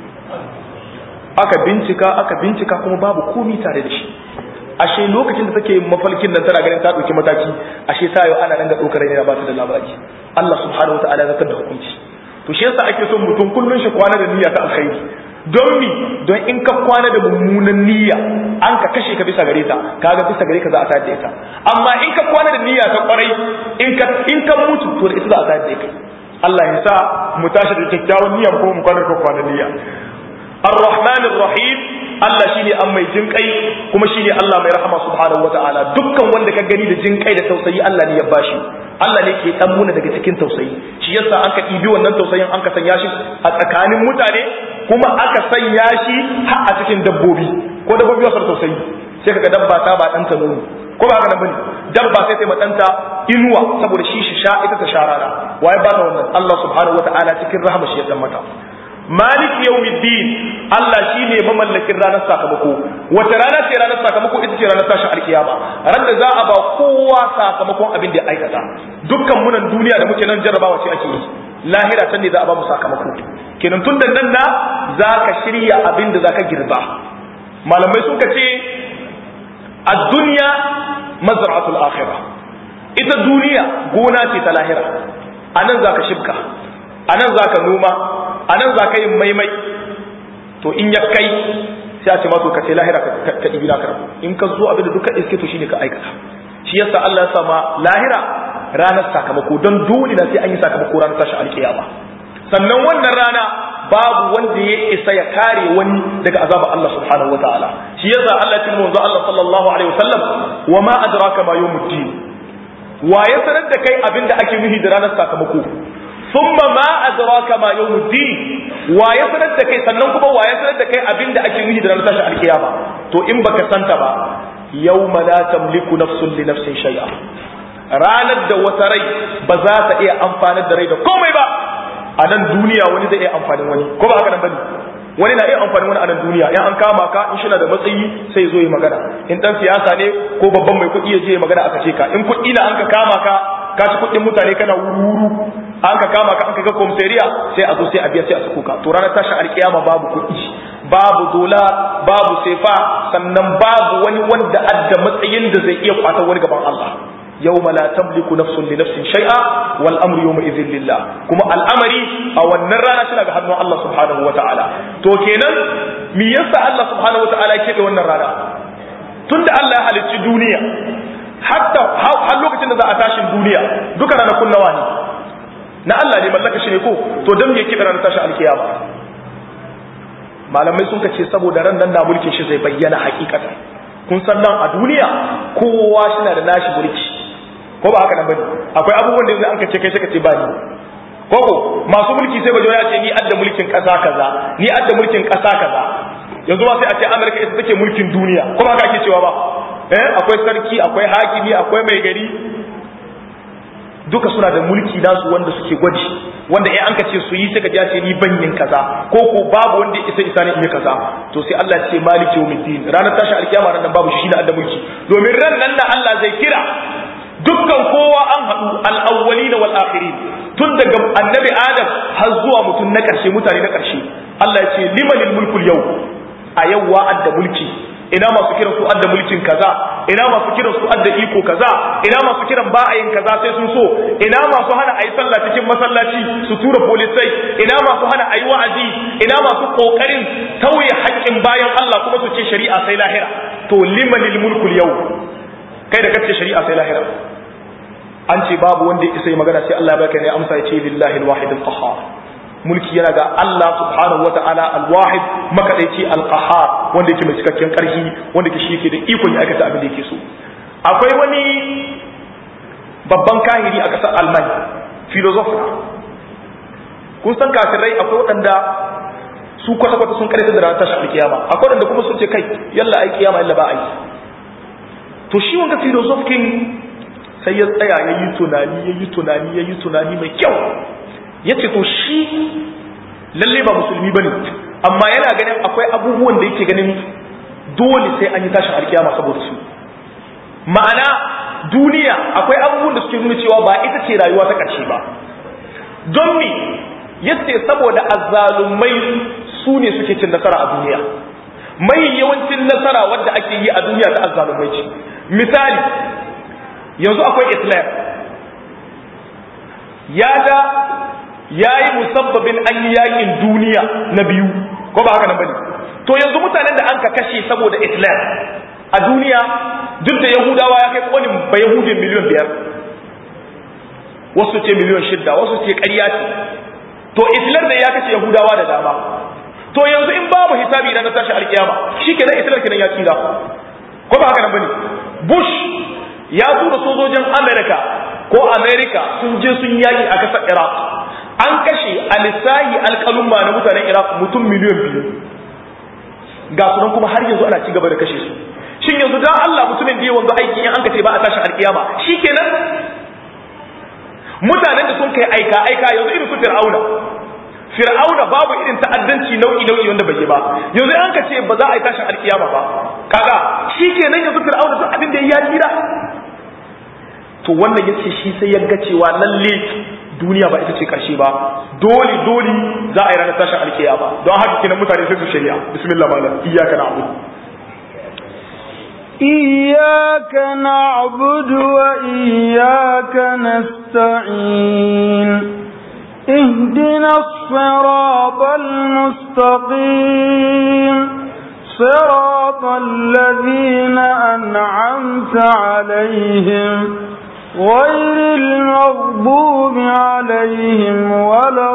aka bincika aka bincika kuma babu komi tare da shi ashe lokacin da take mafalkin nan tana ganin ta dauki mataki ashe ta yau ana nan ga dokar ne ba ta da labari Allah subhanahu wataala ya da hukunci to shi yasa ake son mutum kullun shi kwana da niyya ta alkhairi don mi don in ka kwana da mummunan niyya an ka kashe ka bisa gare ta kaga bisa gare ka za a tayar da ita amma in ka kwana da niyya ta kwarai in ka in ka mutu to da ita za a tayar da kai Allah ya sa mu tashi da kyakkyawan niyya ko mu kwana da kwana niyya الرحمن الرحيم Allah shine an mai jinkai kuma shine Allah mai rahama subhanahu wataala dukkan wanda ka gani da jinkai da tausayi Allah ne ya bashi Allah ne ke dan muna daga cikin tausayi shi yasa aka ɗibi wannan tausayin an ka sanya shi a tsakanin mutane kuma aka sanya shi har a cikin dabbobi ko dabbobi wasu tausayi sai kaga dabba ta ba ɗanta nono ko ba haka nan bane dabba sai ta ma ɗanta inuwa saboda shi shi sha ita ta sha rana waye ba ta wannan Allah subhanahu wataala cikin rahama shi ya dan mata malik yawmiddin Allah shine mamallakin ranar sakamako wata rana ce ranar sakamako ita ce ranar tashin alkiyama ran da za a ba kowa sakamakon abin da ya aikata dukkan munan duniya da muke nan jarrabawa ce ake yi lahira can ne za a ba mu sakamako kenan tun da nan na za ka shirya abin da za ka girba malamai sun ce a duniya mazra'atul akhirah ita duniya gona ce ta lahira a nan za ka shibka a nan za ka noma a nan za ka yin maimai to in ya kai sai a ce mato ka ce lahira ka ɗibi na karbu in ka zo abin da duka iske to shine ka aikata shi yasa Allah ya sama lahira ranar sakamako don dole na sai an yi sakamako ranar tashi alkiyama sannan wannan rana babu wanda ya isa ya kare wani daga azaba Allah subhanahu wataala shi yasa Allah ya tilmu Allah sallallahu alaihi wasallam wa ma adraka ma yawmuddin wa ya sanar da kai abin da ake nuhi da ranar sakamako thumma ma adraka ma yawmuddin wa ya sanar da kai sannan kuma wa ya sanar da kai abin da ake nuhi da ranar tashin alkiyama to in baka santa ba yawma la tamliku nafsun li nafsin shay'a ranar da wata rai ba za ta iya amfanar da rai da komai ba a nan duniya wani zai iya amfanin wani ko ba haka nan bane wani na iya amfanin wani a nan duniya in an kama ka in shina da matsayi sai zo yi magana in dan siyasa ne ko babban mai kuɗi ya je magana aka ce ka in kuɗi na an ka kama ka ka ci kuɗin mutane kana wuru an ka kama ka an ka ga komisariya sai a zo sai a biya sai a sako ka to ranar tashin alkiyama babu kuɗi babu dola babu sefa sannan babu wani wanda adda matsayin da zai iya kwata wani gaban Allah يوم لا تملك نفس لنفس شيئا والامر يومئذ لله kuma al'amari a wannan rana tana ga hannun Allah subhanahu wataala to kenan me yasa Allah subhanahu wataala yake da wannan rana tunda Allah ya halicci duniya hatta har lokacin da za a tashin duniya duka ranakun nawa ne na Allah ne mallaka shi ne ko to dan me yake da ranar tashin alkiyama malamai sun ce saboda ran nan da mulkin shi zai bayyana hakikatan kun san nan a duniya kowa shi na da nashi mulki ko ba haka nan bane akwai abubuwan da yanzu an kace kai sai ka ce ba ni koko masu mulki sai bajo ya ce ni adda mulkin kasa kaza ni adda mulkin kasa kaza yanzu ma sai a ce America ita take mulkin duniya ko ba haka ake cewa ba eh akwai sarki akwai hakimi akwai mai gari duka suna da mulki nasu wanda suke gwaji wanda in an ka ce su yi sai ka ji ce ni banyin kaza ko ko babu wanda isa isa ne in yi kaza to sai Allah ya ce maliki yawmiddin ranar tashi alkiyama ran nan babu shi da adda mulki domin ran nan da Allah zai kira dukkan kowa an haɗu al'awwalina wal akhirin tun daga annabi adam har zuwa mutum na ƙarshe mutane na ƙarshe Allah ya ce limanil mulkul yau a yau wa'ad da mulki ina masu kiran su adda mulkin kaza ina masu kiran su adda iko kaza ina masu kiran ba a yin kaza sai sun so ina masu hana a yi sallah cikin masallaci su tura polisai ina masu hana a yi wa'azi ina masu kokarin tauye haƙƙin bayan Allah kuma su ce shari'a sai lahira to limanil mulkul yau kai da kace shari'a sai lahira an ce babu wanda ya isa magana sai Allah ya baka ne amsa ya ce lillahi alwahid alqahhar mulki yana ga Allah subhanahu wata'ala alwahid makadaici alqahhar wanda yake mai cikakken karfi wanda shi yake da ikon ya aikata abin da yake so akwai wani babban kahiri a ƙasar Alman philosopher kun san kafirai akwai waɗanda su kwata-kwata sun karanta da ranar tashin alkiyama akwai waɗanda kuma sun ce kai yalla ai kiyama yalla ba ai to shi wanda philosophin sai ya tsaya ya yi tunani ya yi tunani ya yi tunani mai kyau ya ce to shi lalle ba musulmi ba ne amma yana ganin akwai abubuwan da yake ganin dole sai an yi tashin alkiyama saboda su ma'ana duniya akwai abubuwan da suke nuna cewa ba ita ce rayuwa ta ƙarshe ba don me yace saboda azzalumai su ne suke cin nasara a duniya mai yawancin nasara wadda ake yi a duniya ta azzalumai ce misali yanzu akwai islam ya ga ya yi musabbabin an yi yakin duniya na biyu ko ba haka nan bane to yanzu mutanen da an ka kashe saboda islam a duniya duk da yahudawa ya kai kolin ba yahudin miliyan biyar wasu ce miliyan shidda wasu ce ƙarya ce to islam da ya kashe yahudawa da dama to yanzu in babu hisabi na tashi alkiyama shi kenan islam kenan ya tsira ko ba haka nan bane bush ya tura sojojin Amerika ko Amerika sun je sun yaki a kasar Iraq an kashe a lissahi alƙalumma na mutanen Iraq mutum miliyan biyu ga sunan kuma har yanzu ana ci gaba da kashe su shin yanzu dan Allah mutumin da ya wanzu aiki in an kace ba a tashin alkiyama shikenan mutanen da sun kai aika aika yanzu irin su Fir'auna Fir'auna babu irin ta'addanci nau'i nau'i wanda bai yi ba yanzu an ka ce ba za a yi tashin alkiyama ba kaga shikenan yanzu Fir'auna duk abin da ya tsira to wannan yace shi sai ya ga cewa lalle duniya ba ita ce karshe ba dole dole za a yi ranar tashin alkiyama don haka kenan mutane sai su shari'a bismillah malam iyyaka na'budu إياك نعبد وإياك نستعين اهدنا الصراط المستقيم صراط الذين أنعمت عليهم غير المغضوب عليهم ولا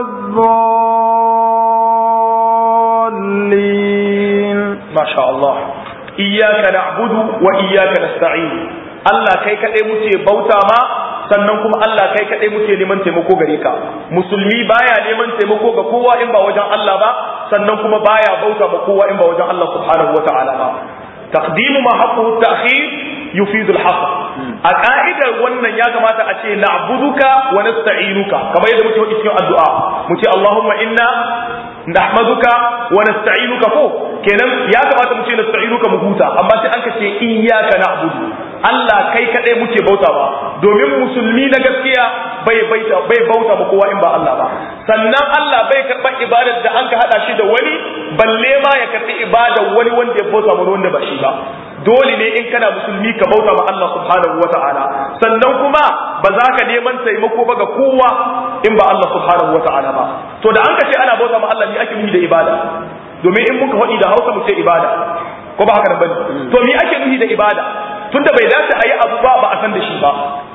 الضالين ما شاء الله iyyaka na'budu wa iyyaka nasta'in Allah kai kadai muke bauta ma sannan kuma Allah kai kadai muke neman taimako gare ka musulmi baya neman taimako ga kowa in ba wajen Allah ba sannan kuma baya bauta ma kowa in ba wajen Allah subhanahu wata'ala ba taqdimu ma haqqu ta'khir yufidu al-hasr a ka'idar wannan ya kamata a ce na'buduka wa nasta'inuka kamar yadda muke faɗi cikin addu'a mu ce Allahumma inna nahmaduka wa nasta'inuka ko kenan ya kamata mu ce nasta'inuka mu huta amma sai an ka ce iyyaka na'budu Allah kai kadai muke bauta ba domin musulmi na gaskiya bai baita bai bauta ba kowa in ba Allah ba sannan Allah bai karba ibadar da an ka hada shi da wani balle ma ya karbi ibadar wani wanda ya bauta mana wanda ba shi ba dole ne in kana musulmi ka bauta ma Allah subhanahu wata'ala sannan kuma ba za ka neman taimako ba ga kowa in ba Allah subhanahu wata'ala ba to da an ka ce ana bauta ma Allah ne ake nufi da ibada domin in muka faɗi da Hausa mu ce ibada ko ba haka bane to me ake nufi da ibada tunda bai dace a yi abu ba ba a san da shi ba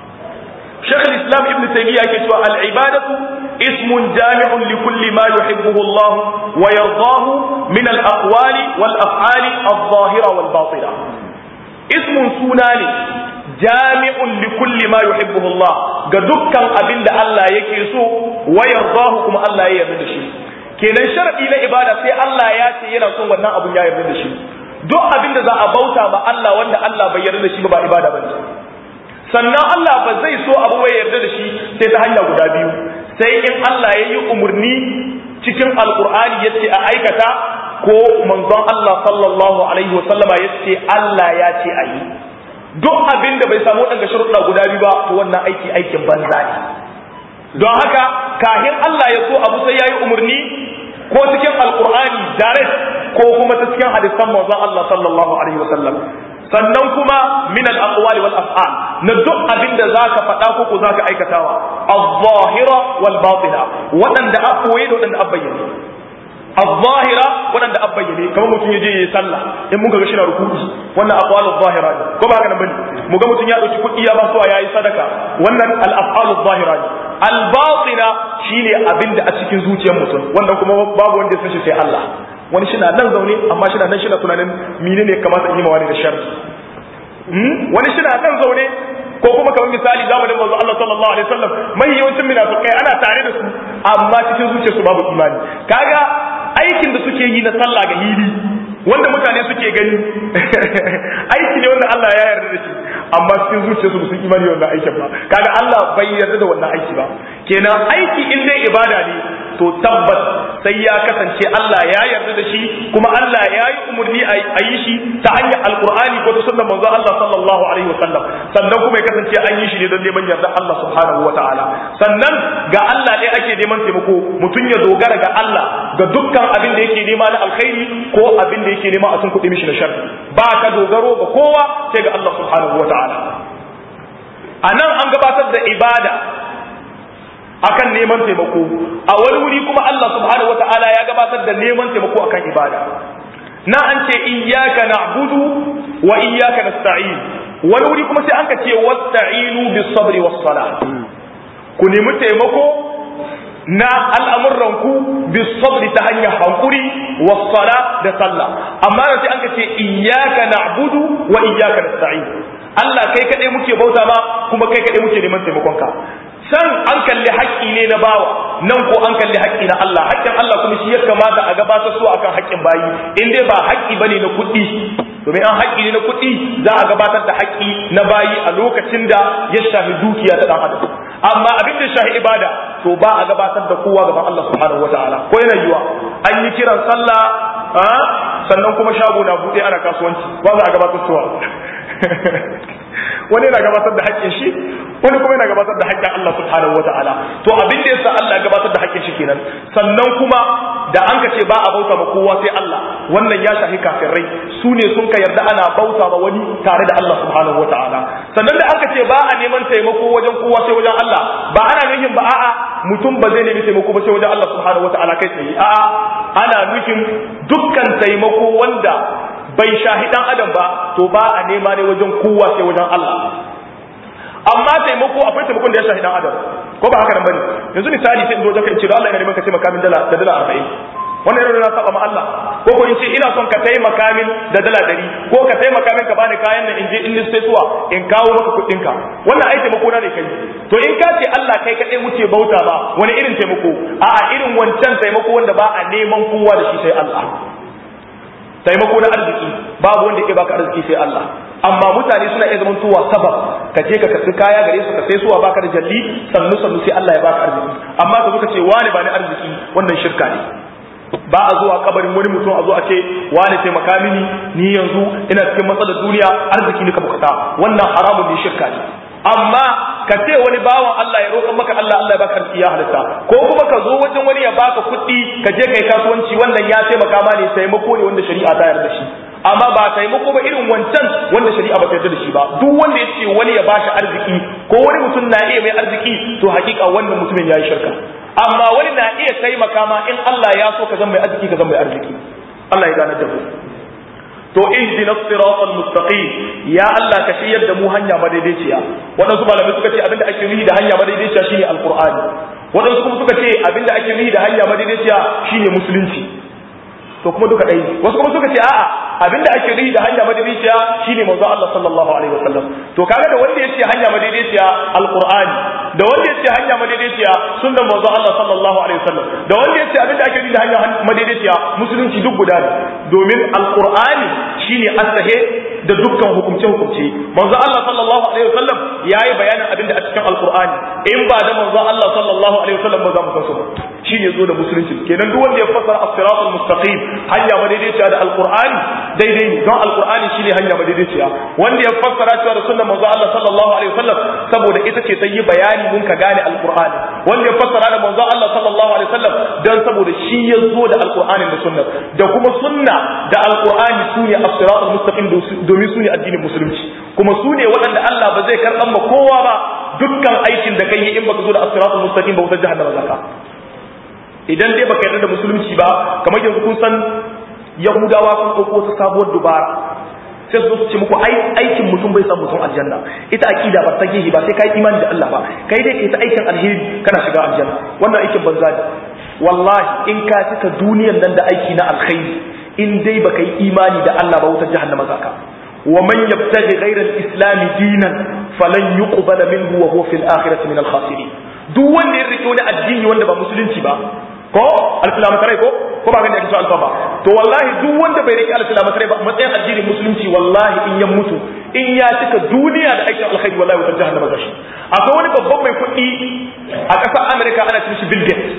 شيخ الإسلام ابن تيمية كتوى العبادة اسم جامع لكل ما يحبه الله ويرضاه من الأقوال والأفعال الظاهرة والباطنة اسم سوناني جامع لكل ما يحبه الله قدكا أبند الله يكيسو ويرضاه كما الله يرد شيء kenan sharadi na ibada sai Allah ya ce yana son wannan abun ya yarda da shi duk abin da za a bauta ma Allah wanda Allah bai yarda da shi ba ba ibada bane sannan Allah ba zai so abu bai yarda da shi sai ta hanya guda biyu sai in Allah ya yi umarni cikin alkur'ani ya ce a aikata ko manzon Allah sallallahu alaihi wa sallama ya ce Allah ya ce a yi duk abin da bai samu daga sharuɗa guda biyu ba to wannan aiki aikin banza ne don haka kahin Allah ya so abu sai ya yi umarni ko cikin alkur'ani direct ko kuma ta cikin hadisan manzon Allah sallallahu alaihi wasallam sannan kuma min al-aqwal wal af'al na duk abin da zaka faɗa ko ko zaka aikatawa az-zahira wal batina waɗanda a koye da waɗanda a bayyane az-zahira waɗanda a bayyane kamar mutum yaje yayi sallah in mun ga shi na ruku'i wannan aqwal az-zahira ne ko ba haka nan bane mu ga mutum ya dauki kuɗi ya ba su yayi sadaka wannan al-af'al az-zahira ne al-batina shine abin da a cikin zuciyar mutum wannan kuma babu wanda ya san shi sai Allah wani shi na nan zaune amma shi na nan shi na tunanin mine ne kamata in yi ma wani da sharri wani shi na nan zaune ko kuma kamar misali zamanin manzo Allah sallallahu alaihi wasallam mai yawancin munafikai ana tare da su amma cikin zuciyarsu babu imani kaga aikin da suke yi na sallah ga hili wanda mutane suke gani aiki ne wanda Allah ya yarda da shi amma cikin zuciyarsu ba su imani wannan aikin ba kaga Allah bai yarda da wannan aiki ba kenan aiki in dai ibada ne to tabbas sai ya kasance Allah ya yarda da shi kuma Allah ya yi umarni a yi shi ta hanyar alkur'ani ko ta sunnar manzo Allah sallallahu alaihi wasallam sannan kuma ya kasance an yi shi ne don neman yarda Allah subhanahu wataala sannan ga Allah ne ake neman taimako mutum ya dogara ga Allah ga dukkan abin da yake nema na alkhairi ko abin da yake nema a tun kuɗi mishi na sharri ba ka dogaro ga kowa sai ga Allah subhanahu wataala a nan an gabatar da ibada akan neman taimako a wani wuri kuma Allah subhanahu wataala ya gabatar da neman taimako akan ibada na an ce iyyaka na'budu wa iyyaka nasta'in wani wuri kuma sai an ka ce wasta'inu bis sabri was salah ku nemi taimako na al'amuranku bis sabri ta hanyar hankuri was sala da sallah amma sai an ka ce iyyaka na'budu wa iyyaka nasta'in Allah kai kaɗai muke bauta ma kuma kai kaɗai muke neman taimakonka san an kalli haƙƙi ne na bawa nan ko an kalli haƙƙi na Allah haƙƙin Allah kuma shi ya kamata a gabatar su akan haƙƙin bayi in dai ba haƙƙi bane na kuɗi domin an haƙƙi ne na kuɗi za a gabatar da haƙƙi na bayi a lokacin da ya shafi dukiya ta ɗan adam amma abin da shafi ibada to ba a gabatar da kowa gaban Allah subhanahu wataala ko yana yiwa an yi kiran sallah sannan kuma shago na buɗe ana kasuwanci ba za a gabatar suwa wani yana gabatar da haƙƙin shi wani kuma yana gabatar da haƙƙin Allah subhanahu wata'ala to abin da yasa Allah ya gabatar da haƙƙin shi kenan sannan kuma da an ka ce ba a bauta ma kowa sai Allah wannan ya shafi kafirai su ne sun ka yarda ana bauta ma wani tare da Allah subhanahu wata'ala sannan da aka ce ba a neman taimako wajen kowa sai wajen Allah ba ana nufin ba a'a mutum ba zai nemi taimako ba sai wajen Allah subhanahu wata'ala kai tsaye a'a ana nufin dukkan taimako wanda bai shahi dan adam ba to ba a nema ne wajen kowa sai wajen Allah amma taimako akwai taimakon da ya shahi dan adam ko ba haka nan bane yanzu misali sai in zo zaka in ce da Allah ina neman ka taimaka min dala da dala 40 wannan yana na saba ma Allah ko ko in ce ina son ka taimaka min da dala 100 ko ka taimaka min ka bani kayan nan in je in liste suwa in kawo maka kuɗin ka wannan ai taimako na ne kai to in ka ce Allah kai kadai wuce bauta ba wani irin taimako a'a irin wancan taimako wanda ba a neman kowa da shi sai Allah taimako na arziki babu wanda yake baka arziki sai Allah amma mutane suna iya zaman tuwa sabab ka je ka karbi kaya gare su ka sai suwa baka da jalli sannu sannu sai Allah ya baka arziki amma ka zo ka ce wani ba ni arziki wannan shirka ne ba a zuwa kabarin wani mutum a zo a ce wani taimaka mini ni yanzu ina cikin matsalar duniya arziki ne ka bukata wannan haramun ne shirka ne amma ka ce wani bawan Allah ya roƙa maka Allah Allah ya baka arziki ya halitta ko kuma ka zo wajen wani ya baka kuɗi ka je kai kasuwanci wannan ya taimaka ma ne taimako ne wanda shari'a ta yarda shi amma ba taimako ba irin wancan wanda shari'a ba ta yarda da shi ba duk wanda ya ce wani ya bashi arziki ko wani mutum na iya mai arziki to hakika wannan mutumin ya yi shirka amma wani na iya taimaka ma in Allah ya so ka zama mai arziki ka zama mai arziki Allah ya gane da mu to ihdina siratal mustaqim ya Allah ka shiryar da mu hanya madaidaiciya wadansu malamai suka ce abinda ake nufi da hanya madaidaiciya shine alqur'ani wadansu kuma suka ce abinda ake nufi da hanya madaidaiciya shine musulunci to kuma duka ɗaya wasu kuma suka ce a'a abinda ake nufi da hanya madaidaiciya shine manzo Allah sallallahu alaihi wasallam to kaga da wanda yace hanya madaidaiciya alqur'ani da wanda yace hanya madaidaiciya sunnan manzo Allah sallallahu alaihi wasallam da wanda yace abinda ake nufi da hanya madaidaiciya musulunci duk guda ne domin alqur'ani shine asahe da dukkan hukumce hukumce manzo Allah sallallahu alaihi wasallam yayi bayanin abin da a cikin alqur'ani in ba da manzo Allah sallallahu alaihi wasallam ba za mu san su ba shine zo da musulunci kenan duk wanda ya fassara as-siratal mustaqim hanya madaidaiciya da alqur'ani daidai ne don alqur'ani shine hanya madaidaiciya wanda ya fassara cewa da sunnar manzo Allah sallallahu alaihi wasallam saboda ita ce ta yi bayani mun ka gane alqur'ani wanda ya fassara da manzo Allah sallallahu alaihi wasallam dan saboda shi ya zo da alqur'ani da sunna da kuma sunna da alqur'ani sune as-siratal mustaqim domin sune addinin musulunci kuma sune waɗanda Allah ba zai karɓan ma kowa ba dukkan aikin da kai in baka zo da as-siratal mustaqim ba wutar jahannama zaka idan dai baka yarda da musulunci ba kamar yanzu kun san yahudawa sun ɗauko wata sabuwar dubara sai su ce muku aikin mutum bai san mutum aljanna ita aqida ba ta gehe ba sai kai imani da Allah ba kai dai ita aikin alheri kana shiga aljanna wannan aikin banza ne wallahi in ka cika duniyar nan da aiki na alkhairi in dai baka yi imani da Allah ba wutar jahannama zaka wa man yabtaghi ghayra al-islam dinan falan yuqbala minhu wa huwa fil akhirati min al-khasirin duk wanda ya rike wani addini wanda ba musulunci ba ko alfilamatarai ko ko ba gani ake so alfa ba to wallahi duk wanda bai rike alfilamatarai ba matsayin addinin musulunci wallahi in ya mutu in ya cika duniya da aikin alkhairi wallahi wutar jahannama gashi akwai wani babban mai kuɗi a ƙasar America ana cin shi Bill Gates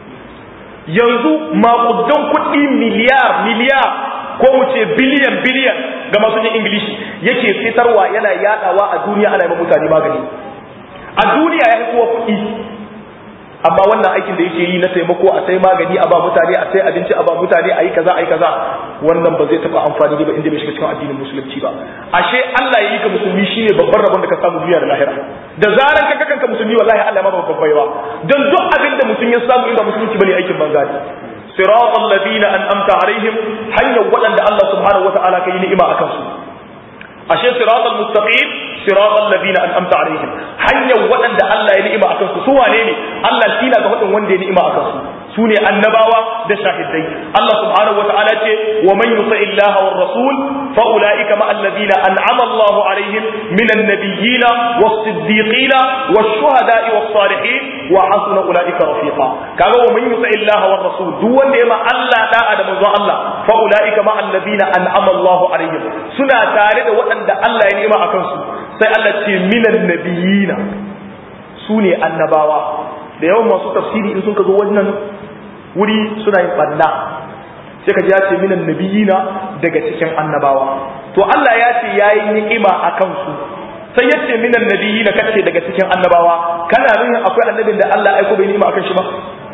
yanzu makudan kuɗi miliyar miliyar ko mu ce biliyan biliyan ga masu jin ingilishi yake fitarwa yana yadawa a duniya ana yi mutane magani a duniya ya fi kowa kuɗi amma wannan aikin da yake yi na taimako a sai magani a ba mutane a sai abinci a ba mutane a yi kaza a yi kaza wannan ba zai taɓa amfani ba inda bai shiga cikin addinin musulunci ba ashe Allah ya yi ka musulmi shine babban rabon da ka samu duniya da lahira da zaran ka kanka musulmi wallahi Allah ma babban baiwa don duk abin da mutum ya samu inda musulunci bane aikin banza ne siratal ladina an'amta alaihim hanyar waɗanda Allah subhanahu wata'ala ka yi ni'ima akan su ashe siratal mustaqim siratal ladina an'amta alaihim hanyar waɗanda Allah ya ni'ima akan su su wane ne Allah shi na ga hudun wanda ya ni'ima akan su su ne annabawa da shahidai Allah subhanahu wata'ala ce wa man yuti illaha war rasul fa ulaika ma alladhina an'ama Allahu alaihim min an-nabiyyin was-siddiqin wash-shuhada'i was-salihin wa hasuna ulaika rafiqa kaga wa man yuti illaha war rasul duk wanda ya ma Allah da'a da manzon Allah fa ulaika ma alladhina an'ama Allahu alaihim suna tare da waɗanda Allah ya ni'ima akan su sai Allah ce minan nabiyina su ne annabawa da yawan masu tafsiri in sun ka zo wannan wuri suna yin ɓanna sai ka ji ya ce minan nabiyina daga cikin annabawa to Allah ya ce ya yi ni'ima a kansu sai ya ce minan nabiyina kace daga cikin annabawa kana nuna akwai annabin da Allah aiko bai ni'ima akan shi ba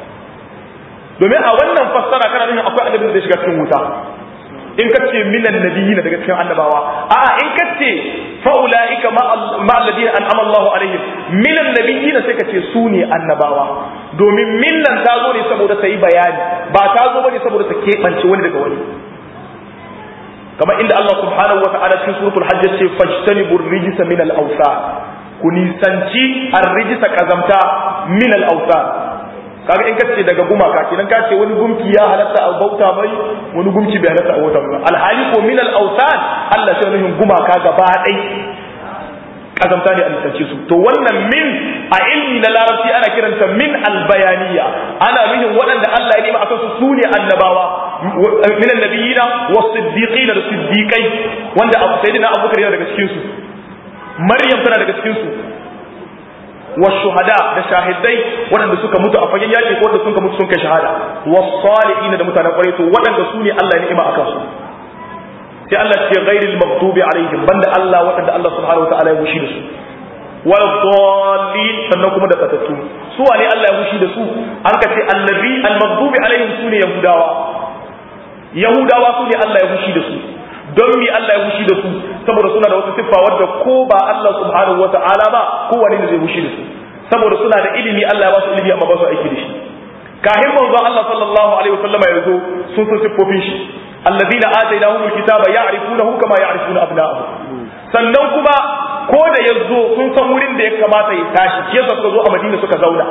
domin a wannan fassara kana nuna akwai annabin da zai shiga cikin wuta in ka ce minan nabiyina daga cikin annabawa a'a in ka ce fa ulaika ma alladina an'ama Allahu alaihim minan nabiyina sai ka ce su ne annabawa domin millan ta zo ne saboda ta yi bayani ba ta zo bane saboda ta keɓance wani daga wani kamar inda Allah subhanahu wa ta'ala cikin suratul hajj ce fajtanibu rijsa min al-awsan ku nisanci ar-rijsa kazamta min al-awsan kaga in kace daga gumaka kenan ka ce wani gumki ya halatta a bauta mai wani gumki bai halatta a bauta mai alhali ko min al-awsan Allah sai nufin gumaka gaba ɗai kazamta ne a nisance su to wannan min a ilmi na larabci ana kiranta min albayaniya ana nufin waɗanda Allah ya nima akan su sune annabawa min annabiyina was-siddiqin da siddiqai wanda Abu Sayyidina Abubakar yana daga cikin su Maryam tana daga cikin su والشهداء da shahidai waɗanda suka mutu a fagen yaƙi ko waɗanda suka mutu sun kai shahada was-salihin da mutanen ƙwarai to waɗanda su ne Allah ya ni'ima akan su sai Allah ce ghairil maghdubi alaihim banda Allah waɗanda Allah subhanahu wataala ya fushi da su wal dallin sannan kuma da batattu su wane Allah ya fushi da su an ka ce allazi al maghdubi alaihim su ne yahudawa yahudawa su ne Allah ya fushi da su don mi Allah ya fushi da su saboda suna da wata siffa wadda ko ba Allah subhanahu wataala ba kowane ne zai fushi da su saboda suna da ilimi Allah ya ba su ilimi amma ba su aiki da shi kahin manzo Allah sallallahu alaihi wasallama ya zo sun san siffofin shi alladhina atainahumul kitaba ya'rifunahu kama ya'rifuna abna'ahum sannan kuma ko da yazo sun san wurin da ya kamata ya tashi shi yasa suka zo a Madina suka zauna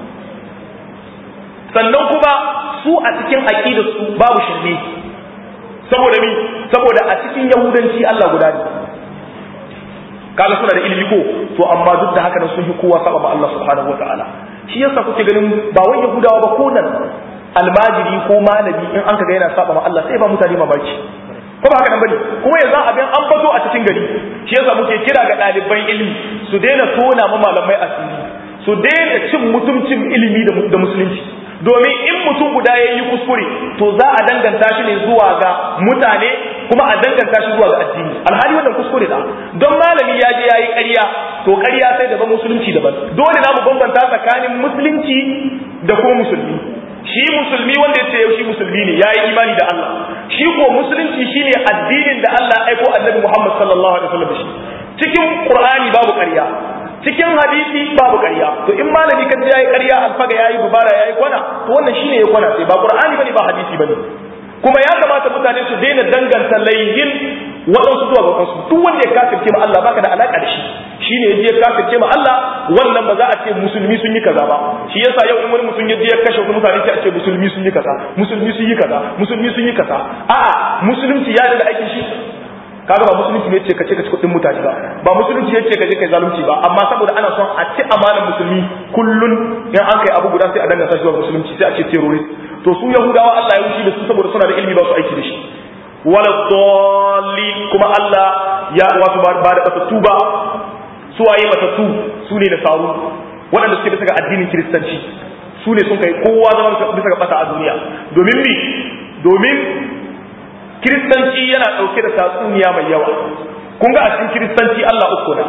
sannan kuma su a cikin aqidar su babu shirme saboda mi saboda a cikin yahudanci Allah guda ne kaga suna da ilimi ko to amma duk da haka nan sun yi kowa saba ma Allah subhanahu wataala shi yasa kuke ganin ba wai yahudawa ba ko nan almajiri ko malami in an kaga yana saba ma Allah sai ba mutane mamaki ko ba haka nan bane kuma yanzu abin an bazo a cikin gari shi yasa muke kira ga ɗaliban ilimi su daina tona ma malamai asiri su daina cin mutuncin ilimi da musulunci domin in mutum guda ya yi kuskure to za a danganta shi ne zuwa ga mutane kuma a danganta shi zuwa ga addini alhali wannan kuskure da don malami ya je ya yi ƙarya to ƙarya sai daban musulunci daban dole na mu bambanta tsakanin musulunci da kuma musulmi shi musulmi wanda ya ce yau shi musulmi ne ya yi imani da Allah shi ko musulunci shine addinin da Allah aiko annabi Muhammad sallallahu alaihi wasallam shi cikin Qur'ani babu ƙarya cikin hadisi babu ƙarya to in malami kan ya yi ƙarya alfaga ya yi dubara ya yi kwana to wannan shine ya kwana sai ba Qur'ani bane ba hadisi bane kuma ya kamata mutane su daina danganta laihin waɗansu zuwa ga wasu duk wanda ya kafirce ma Allah baka da alaka da shi shine yaje ya kafirce ma Allah wannan ba za a ce musulmi sun yi kaza ba shi yasa yau in wani mutum yaje ya kashe wasu mutane sai a ce musulmi sun yi kaza musulmi sun yi kaza musulmi sun yi kaza a'a musulunci ya da aikin shi kaga ba musulunci ne ce ka ce ka ci kuɗin mutane ba ba musulunci ne ce ka je kai zalunci ba amma saboda ana son a ci amanar musulmi kullun in an kai abu guda sai a danganta shi zuwa musulunci sai a ce terrorist to su yahudawa Allah ya wuce da su saboda suna da ilimi ba su aiki da shi wala dalli kuma Allah ya wato ba da batattu ba su waye batattu su ne da saru waɗanda suke bisa ga addinin kiristanci su ne sun kai kowa zama bisa ga bata a duniya domin ni domin kiristanci yana ɗauke da tatsuniya mai yawa kun ga a cikin kiristanci Allah uku na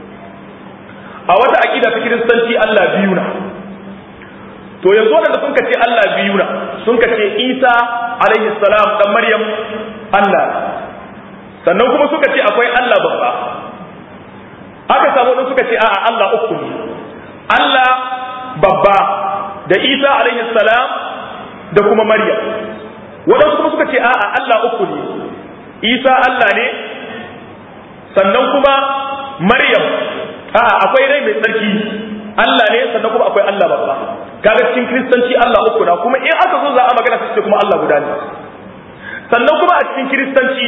a wata aƙida ta kiristanci Allah biyu na to yanzu waɗanda sun ce Allah biyu na sun ce Isa alaihi salam dan Maryam Allah sannan kuma suka ce akwai Allah babba aka samu ɗin suka ce a'a Allah uku ne Allah babba da Isa alaihi salam da kuma Maryam waɗansu kuma suka ce a'a Allah uku ne Isa Allah ne sannan kuma Maryam a'a akwai rai mai tsarki Allah ne sannan kuma akwai Allah babba kaga cikin kristanci Allah uku na kuma in aka zo za a magana sai kuma Allah guda ne sannan kuma a cikin kiristanci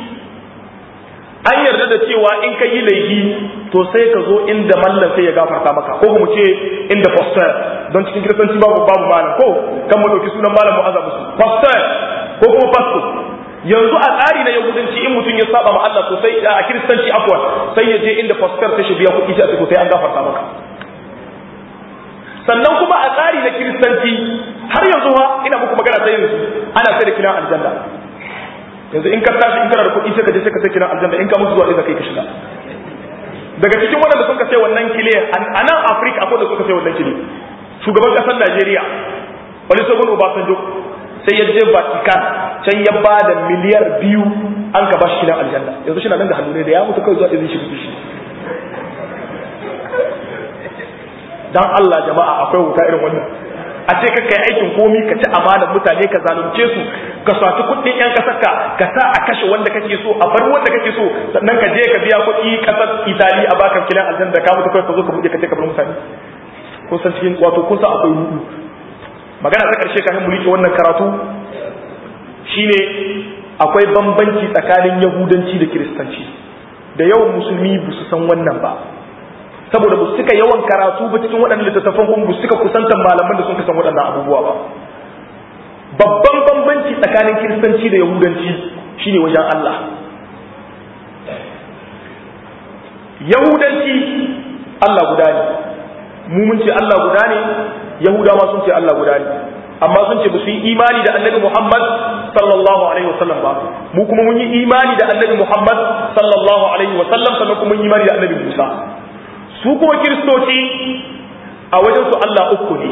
an yarda da cewa in ka yi laifi to sai ka zo inda mallan sai ya gafarta maka ko kuma ce inda pastor don cikin kiristanci babu babu malam ko kan mu dauki sunan malam mu'azza musu pastor ko kuma pastor yanzu a tsari na yahudanci in mutum ya saba ma Allah to sai a kiristanci afwan sai ya je inda pastor sai shi biya kuɗi sai a ce sai an gafarta maka sannan kuma a tsari na kiristanci har yanzu ha ina muku magana ta yanzu ana sai da kiran aljanna yanzu in ka tashi in kana da kuɗi sai ka je sai ka sai kiran aljanna in ka mutu zuwa kai ka shiga daga cikin waɗanda suka sai wannan kile a nan afirka akwai da suka sai wannan kile shugaban ƙasar najeriya wani sabon obasanjo sai ya je vatican can ya ba da miliyar biyu an ka ba shi kiran aljanna yanzu shi na nan da hannu ne da ya mutu kawai zuwa izin shi shi dan Allah jama'a akwai wuta irin wannan a ce ka kai aikin komi ka ci amanar mutane ka zalunce su ka saci kuɗin yan kasarka ka sa a kashe wanda kake so a bar wanda kake so sannan ka je ka biya kuɗi kasar Itali a baka kilan aljanna da ka mutu kai ka zo ka buɗe ka ce ka bar mutane kun san cikin wato kun san akwai rudu magana ta karshe kafin mu rike wannan karatu shine akwai bambanci tsakanin yahudanci da kiristanci da yawan musulmi ba su san wannan ba saboda ba su cika yawan karatu ba cikin waɗannan littattafan kuma ba su cika kusantar malaman da sun kasan waɗannan abubuwa ba babban bambanci tsakanin kiristanci da yahudanci shine wajen Allah yahudanci Allah guda ne mu mun ce Allah guda ne yahudawa sun ce Allah guda ne amma sun ce ba su yi imani da annabi Muhammad sallallahu alaihi wasallam ba mu kuma mun yi imani da annabi Muhammad sallallahu alaihi wasallam sannan kuma mun yi imani da annabi Musa su kuma kiristoci a wajen su Allah uku ne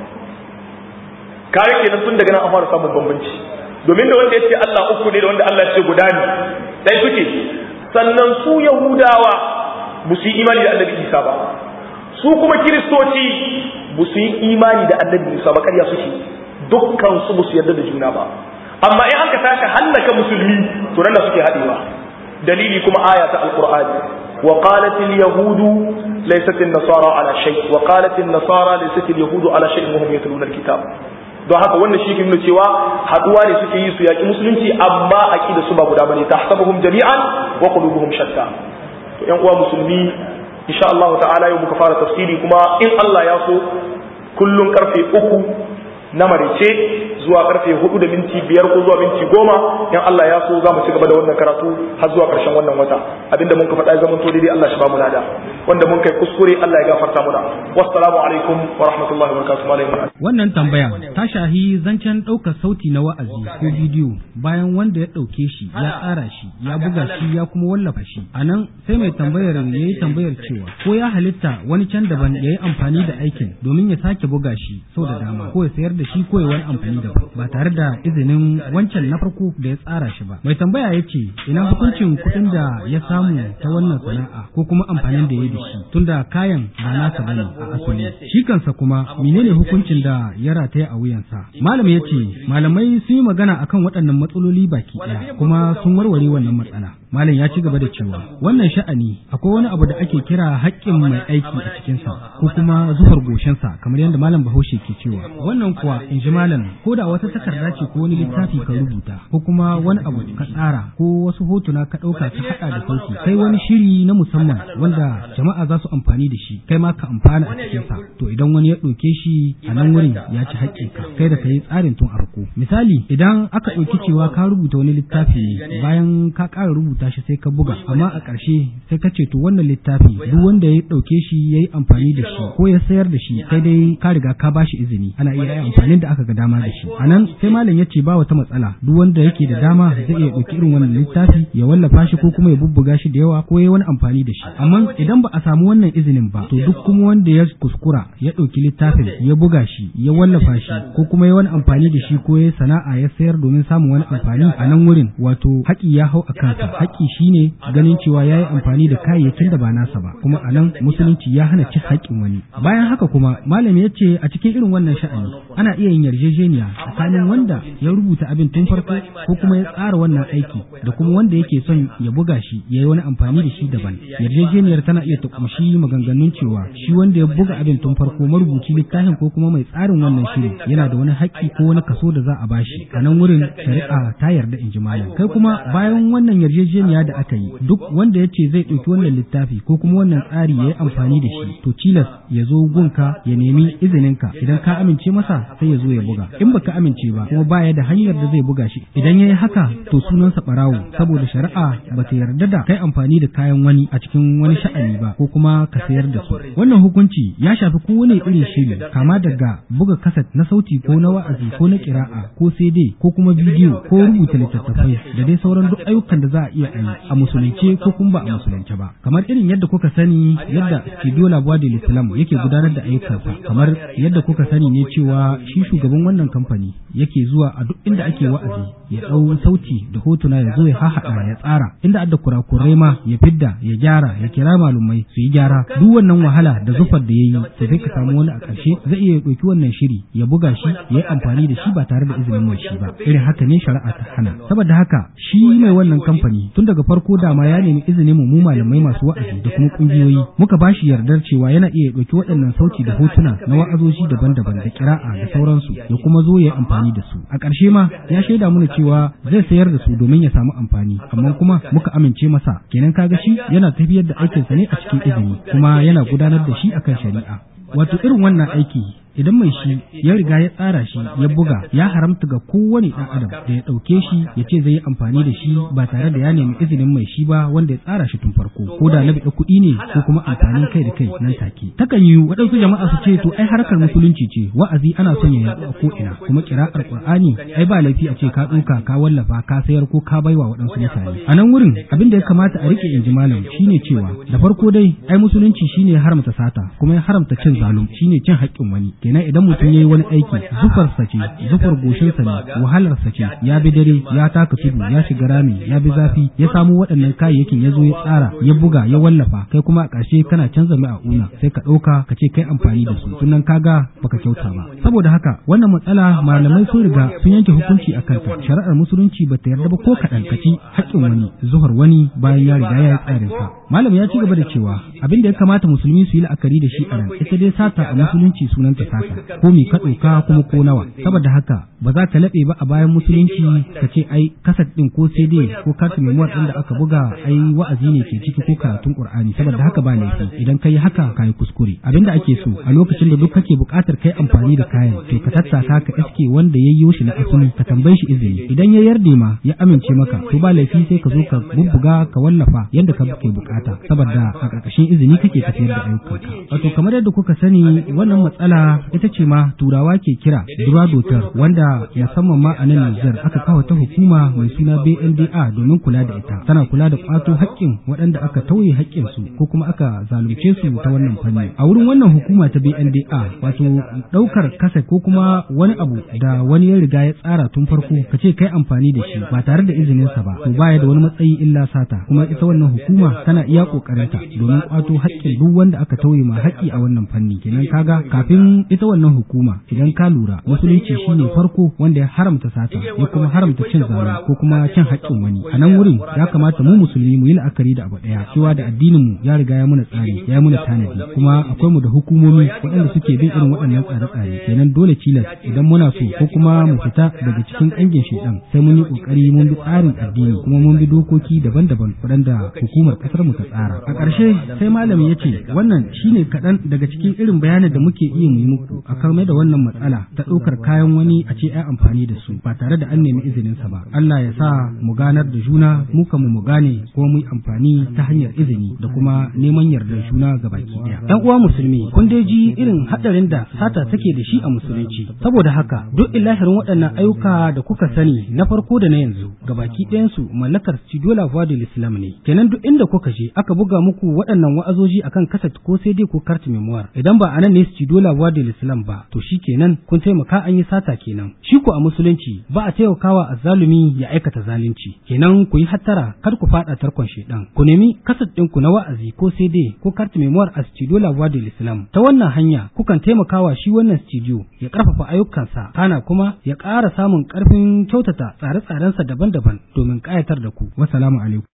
kare kenan tun daga nan an fara samun bambanci domin da wanda ya ce Allah uku ne da wanda Allah ya ce guda ne dai suke sannan su yahudawa ba su yi imani da annabi Isa ba su kuma kiristoci ba su yi imani da annabi Musa ba ƙarya suke dukkan su ba su yarda da juna ba amma in aka taka hallaka musulmi to nan da suke haɗewa dalili kuma aya ta alqur'ani وقالت اليهود ليست النصارى على شيء وقالت النصارى ليست اليهود على شيء وهم يتلون الكتاب don haka wannan shi ke nuna cewa haduwa ne suke yi su yaki musulunci amma aqida su ba guda bane tahsabuhum jami'an wa qulubuhum shatta to yan uwa musulmi insha Allah ta'ala yau muka fara tafsiri kuma in Allah ya so kullun karfe uku na marice zuwa karfe hudu da minti biyar ko zuwa minti goma in Allah ya so za mu ci gaba da wannan karatu har zuwa karshen wannan wata abinda mun ka faɗa zaman to daidai Allah shi ba mu lada wanda mun kai kuskure Allah ya gafarta muna wassalamu alaikum wa rahmatullahi wa barakatuh wannan tambaya ta shahi zancen ɗaukar sauti na wa'azi ko bidiyo bayan wanda ya ɗauke shi ya tsara shi ya buga shi ya kuma wallafa shi a nan sai mai tambayar ya yi tambayar cewa ko ya halitta wani can daban ya yi amfani da aikin domin ya sake buga shi sau da dama ko ya sayar da shi ko ya wani amfani daban ba tare da izinin wancan na farko da ya tsara shi ba mai tambaya ya ce ina hukuncin kuɗin da ya samu ta wannan sana'a ko kuma amfanin da ya da shi tunda kayan ba nasa bane a asali shi kansa kuma menene hukuncin da ya rataya a wuyansa malam ya ce malamai sun yi magana akan waɗannan matsaloli baki ɗaya kuma sun warware wannan matsala malam ya ci gaba da cewa wannan sha'ani akwai wani abu da ake kira haƙƙin mai aiki a cikinsa ko kuma zubar goshensa kamar yadda malam bahaushe ke cewa wannan kuwa in ji malam ko da wata takarda ce ko wani littafi ka rubuta ko kuma wani abu ka tsara ko wasu hotuna ka ɗauka ka haɗa da sauki kai wani shiri na musamman wanda jama'a za su amfani da shi kai ma ka amfana a cikinsa to idan wani ya ɗauke shi a nan wurin ya ci haƙƙinka kai da ka yi tsarin tun farko misali idan aka ɗauki cewa ka rubuta wani littafi ne bayan ka ƙara rubuta shi sai ka buga amma a ƙarshe sai ka ce to wannan littafi duk wanda ya ɗauke shi ya yi amfani da shi ko ya sayar da shi sai dai ka riga ka ba shi izini ana iya yi amfanin da aka ga dama da shi a nan sai malam ya ce ba wata matsala duk wanda yake da dama zai iya ɗauki irin wannan littafi ya wallafa shi ko kuma ya bubbuga shi da yawa ko ya wani amfani da shi amma idan ba a samu wannan izinin ba to duk kuma wanda ya kuskura ya ɗauki littafin ya buga shi ya wallafa shi ko kuma ya wani amfani da shi ko ya sana'a ya sayar domin samun wani amfani a nan wurin wato haƙi ya hau a kansa haƙi shine ganin cewa ya yi amfani da kayayyakin da ba nasa ba kuma a nan musulunci ya hana cin haƙƙin wani bayan haka kuma malami ya ce a cikin irin wannan sha'ani ana iya yin yarjejeniya tsakanin wanda ya rubuta abin tun farko ko kuma ya tsara wannan aiki da kuma wanda yake son ya buga shi ya yi wani amfani da shi daban yarjejeniyar tana iya ta kumshi maganganun cewa shi wanda ya buga abin tun farko marubuci littafin ko kuma mai tsarin wannan shiri yana da wani haƙƙi ko wani kaso da za a bashi a nan wurin shari'a ta yarda in ji malam kai kuma bayan wannan yarjejeniya da aka yi duk wanda ya ce zai ɗauki wannan littafi ko kuma wannan tsari ya yi amfani da shi to tilas ya zo gunka ya nemi izininka idan ka amince masa sai ya zo ya buga in baka amince ba kuma baya da hanyar da zai buga shi idan ya yi haka to sunansa ɓarawo saboda shari'a ba ta yarda da kai amfani da kayan wani a cikin wani sha'ani ba ko kuma ka sayar da su wannan hukunci ya shafi kowane irin shiri kama daga buga kaset na sauti ko na wa'azi ko na kira'a ko CD ko kuma bidiyo ko rubuta littattafai da dai sauran duk ayyukan da za a iya yi a musulunce ko kuma ba a musulunce ba kamar irin yadda kuka sani yadda studio labuwa da islam yake gudanar da ayyukansa kamar yadda kuka sani ne cewa shi shugaban wannan kamfani yake zuwa a duk inda ake wa'azi ya ɗau sauti da hotuna ya zo ya hahaɗa ya tsara inda adda kurakurai ma ya fidda ya gyara ya kira malumai su yi gyara duk wannan wahala da zufar da ya yi sai dai ka samu wani a ƙarshe zai iya ɗauki wannan shiri ya buga shi ya yi amfani da shi ba tare da izinin mai shi ba irin haka ne shari'a ta hana saboda haka shi mai wannan kamfani tun daga farko dama ya nemi izinin mu malamai masu wa'azi da kuma kungiyoyi muka ba shi yardar cewa yana iya ɗauki waɗannan sauti da hotuna na wa'azoji daban-daban da kira'a da sauransu ya kuma zo ya yi amfani da su a ƙarshe ma ya shaida mana cewa zai sayar da su domin ya samu amfani amma kuma muka amince masa kenan kaga shi yana tafiyar da aikinsa ne a cikin izini kuma yana gudanar da shi akan shari'a wato irin wannan aiki idan mai shi ya riga ya tsara shi ya buga ya haramta ga kowane ɗan adam da ya ɗauke shi ya ce zai yi amfani da shi ba tare da ya nemi izinin mai shi ba wanda ya tsara shi tun farko ko da na biɗa kuɗi ne ko kuma amfanin kai da kai nan take takan yi waɗansu jama'a su ce to ai harkar musulunci ce wa'azi ana son ya yaɗu a ko'ina kuma kira'ar qur'ani ai ba laifi a ce ka ɗauka ka wallafa ka sayar ko ka baiwa waɗansu mutane a nan wurin abin da ya kamata a riƙe inji malam shine cewa da farko dai ai musulunci shine ya haramta sata kuma ya haramta cin zalum shine cin haƙƙin wani kenan idan mutum ya yi wani aiki zufarsa ce zufar goshinsa ne wahalarsa ce ya bi dare ya taka tudu ya shiga rami ya bi zafi ya samu waɗannan kayayyakin ya zo ya tsara ya buga ya wallafa kai kuma a ƙarshe kana canza mai a una sai ka ɗauka ka ce kai amfani da su sunan kaga baka kyauta ba saboda haka wannan matsala malamai sun riga sun yanke hukunci a kanta shari'ar musulunci bata yarda ba ko kaɗan ka ci haƙƙin wani zuhar wani bayan ya riga ya yi tsarin sa malam ya ci gaba da cewa abin da ya kamata musulmi su yi la'akari da shi a nan ita dai sata a musulunci sunanta sata ko mi ka ɗauka kuma ko nawa saboda haka ba za ka laɓe ba a bayan musulunci ka ce ai kasat ɗin ko CD ko kartu memuwar ɗin da aka buga ai wa'azi ne ke ciki ko karatun Qur'ani saboda haka ba laifi idan ka yi haka ka yi kuskure abinda ake so a lokacin da duk kake buƙatar kai amfani da kayan to ka tattaka ka iske wanda ya yi shi na asali ka tambaye shi izini idan ya yarda ma ya amince maka to ba laifi sai ka zo ka bubbuga ka wallafa yadda ka ke bukata saboda a ƙarƙashin izini kake tafiyar da ayyukanka wato kamar yadda kuka sani wannan matsala ita ce ma turawa ke kira duradotar wanda musamman ma a nan Nijar aka kawo ta hukuma mai suna BNDA domin kula da ita tana kula da kwato haƙƙin waɗanda aka tauye haƙƙin su ko kuma aka zalunce su ta wannan fanni a wurin wannan hukuma ta BNDA wato ɗaukar kasa ko kuma wani abu da wani ya riga ya tsara tun farko ka ce kai amfani da shi ba tare da izininsa ba to baya da wani matsayi illa sata kuma ita wannan hukuma tana iya kokarinta domin kwato haƙƙin duk wanda aka tauye ma haƙƙi a wannan fanni kenan kaga kafin ita wannan hukuma idan ka lura musulunci shine farko wanda ya haramta sata ya kuma haramta cin zalunci ko kuma cin haƙƙin wani a nan wurin ya kamata mu musulmi mu yi la'akari da abu ɗaya cewa da addinin mu ya riga ya muna tsari ya muna tanadi kuma akwai mu da hukumomi waɗanda suke bin irin waɗannan tsare-tsare kenan dole cilas idan muna so ko kuma mu fita daga cikin ƙangin shedan sai mun yi ƙoƙari mun bi tsarin addini kuma mun bi dokoki daban-daban waɗanda hukumar ƙasar mu ta tsara a ƙarshe sai malami ya ce wannan shine kaɗan daga cikin irin bayanin da muke iya mu yi muku a kame da wannan matsala ta ɗaukar kayan wani a ce ai amfani da su ba tare da an nemi izinin sa ba Allah ya sa mu ganar da juna mu kamu mu gane kuma mu yi amfani ta hanyar izini da kuma neman yardar juna ga baki ɗaya ɗan uwa musulmi kun dai ji irin haɗarin da sata take da shi a musulunci saboda haka duk ilahirin waɗannan ayyuka da kuka sani na farko da na yanzu ga baki ɗayansu mallakar Studio La Voix de l'Islam ne kenan duk inda kuka je aka buga muku waɗannan wa'azoji akan kaset ko sai dai ko carte memoire idan ba anan ne Studio La Voix de l'Islam ba to shi kenan kun taimaka an yi sata kenan shi ko a musulunci ba a taimakawa azzalumi ya aikata zalunci kenan ku yi hattara kar ku faɗa tarkon shedan ku nemi kaset ɗinku na wa'azi ko sai dai ko carte memoire a Studio La Voix de l'Islam ta wannan hanya kukan taimakawa shi wannan studio ya ƙarfafa ayyukansa kana kuma ya ƙara samun ƙarfin kyautata tsare-tsarensa daban-daban domin ƙayatar da ku. Wassalamu alaikum.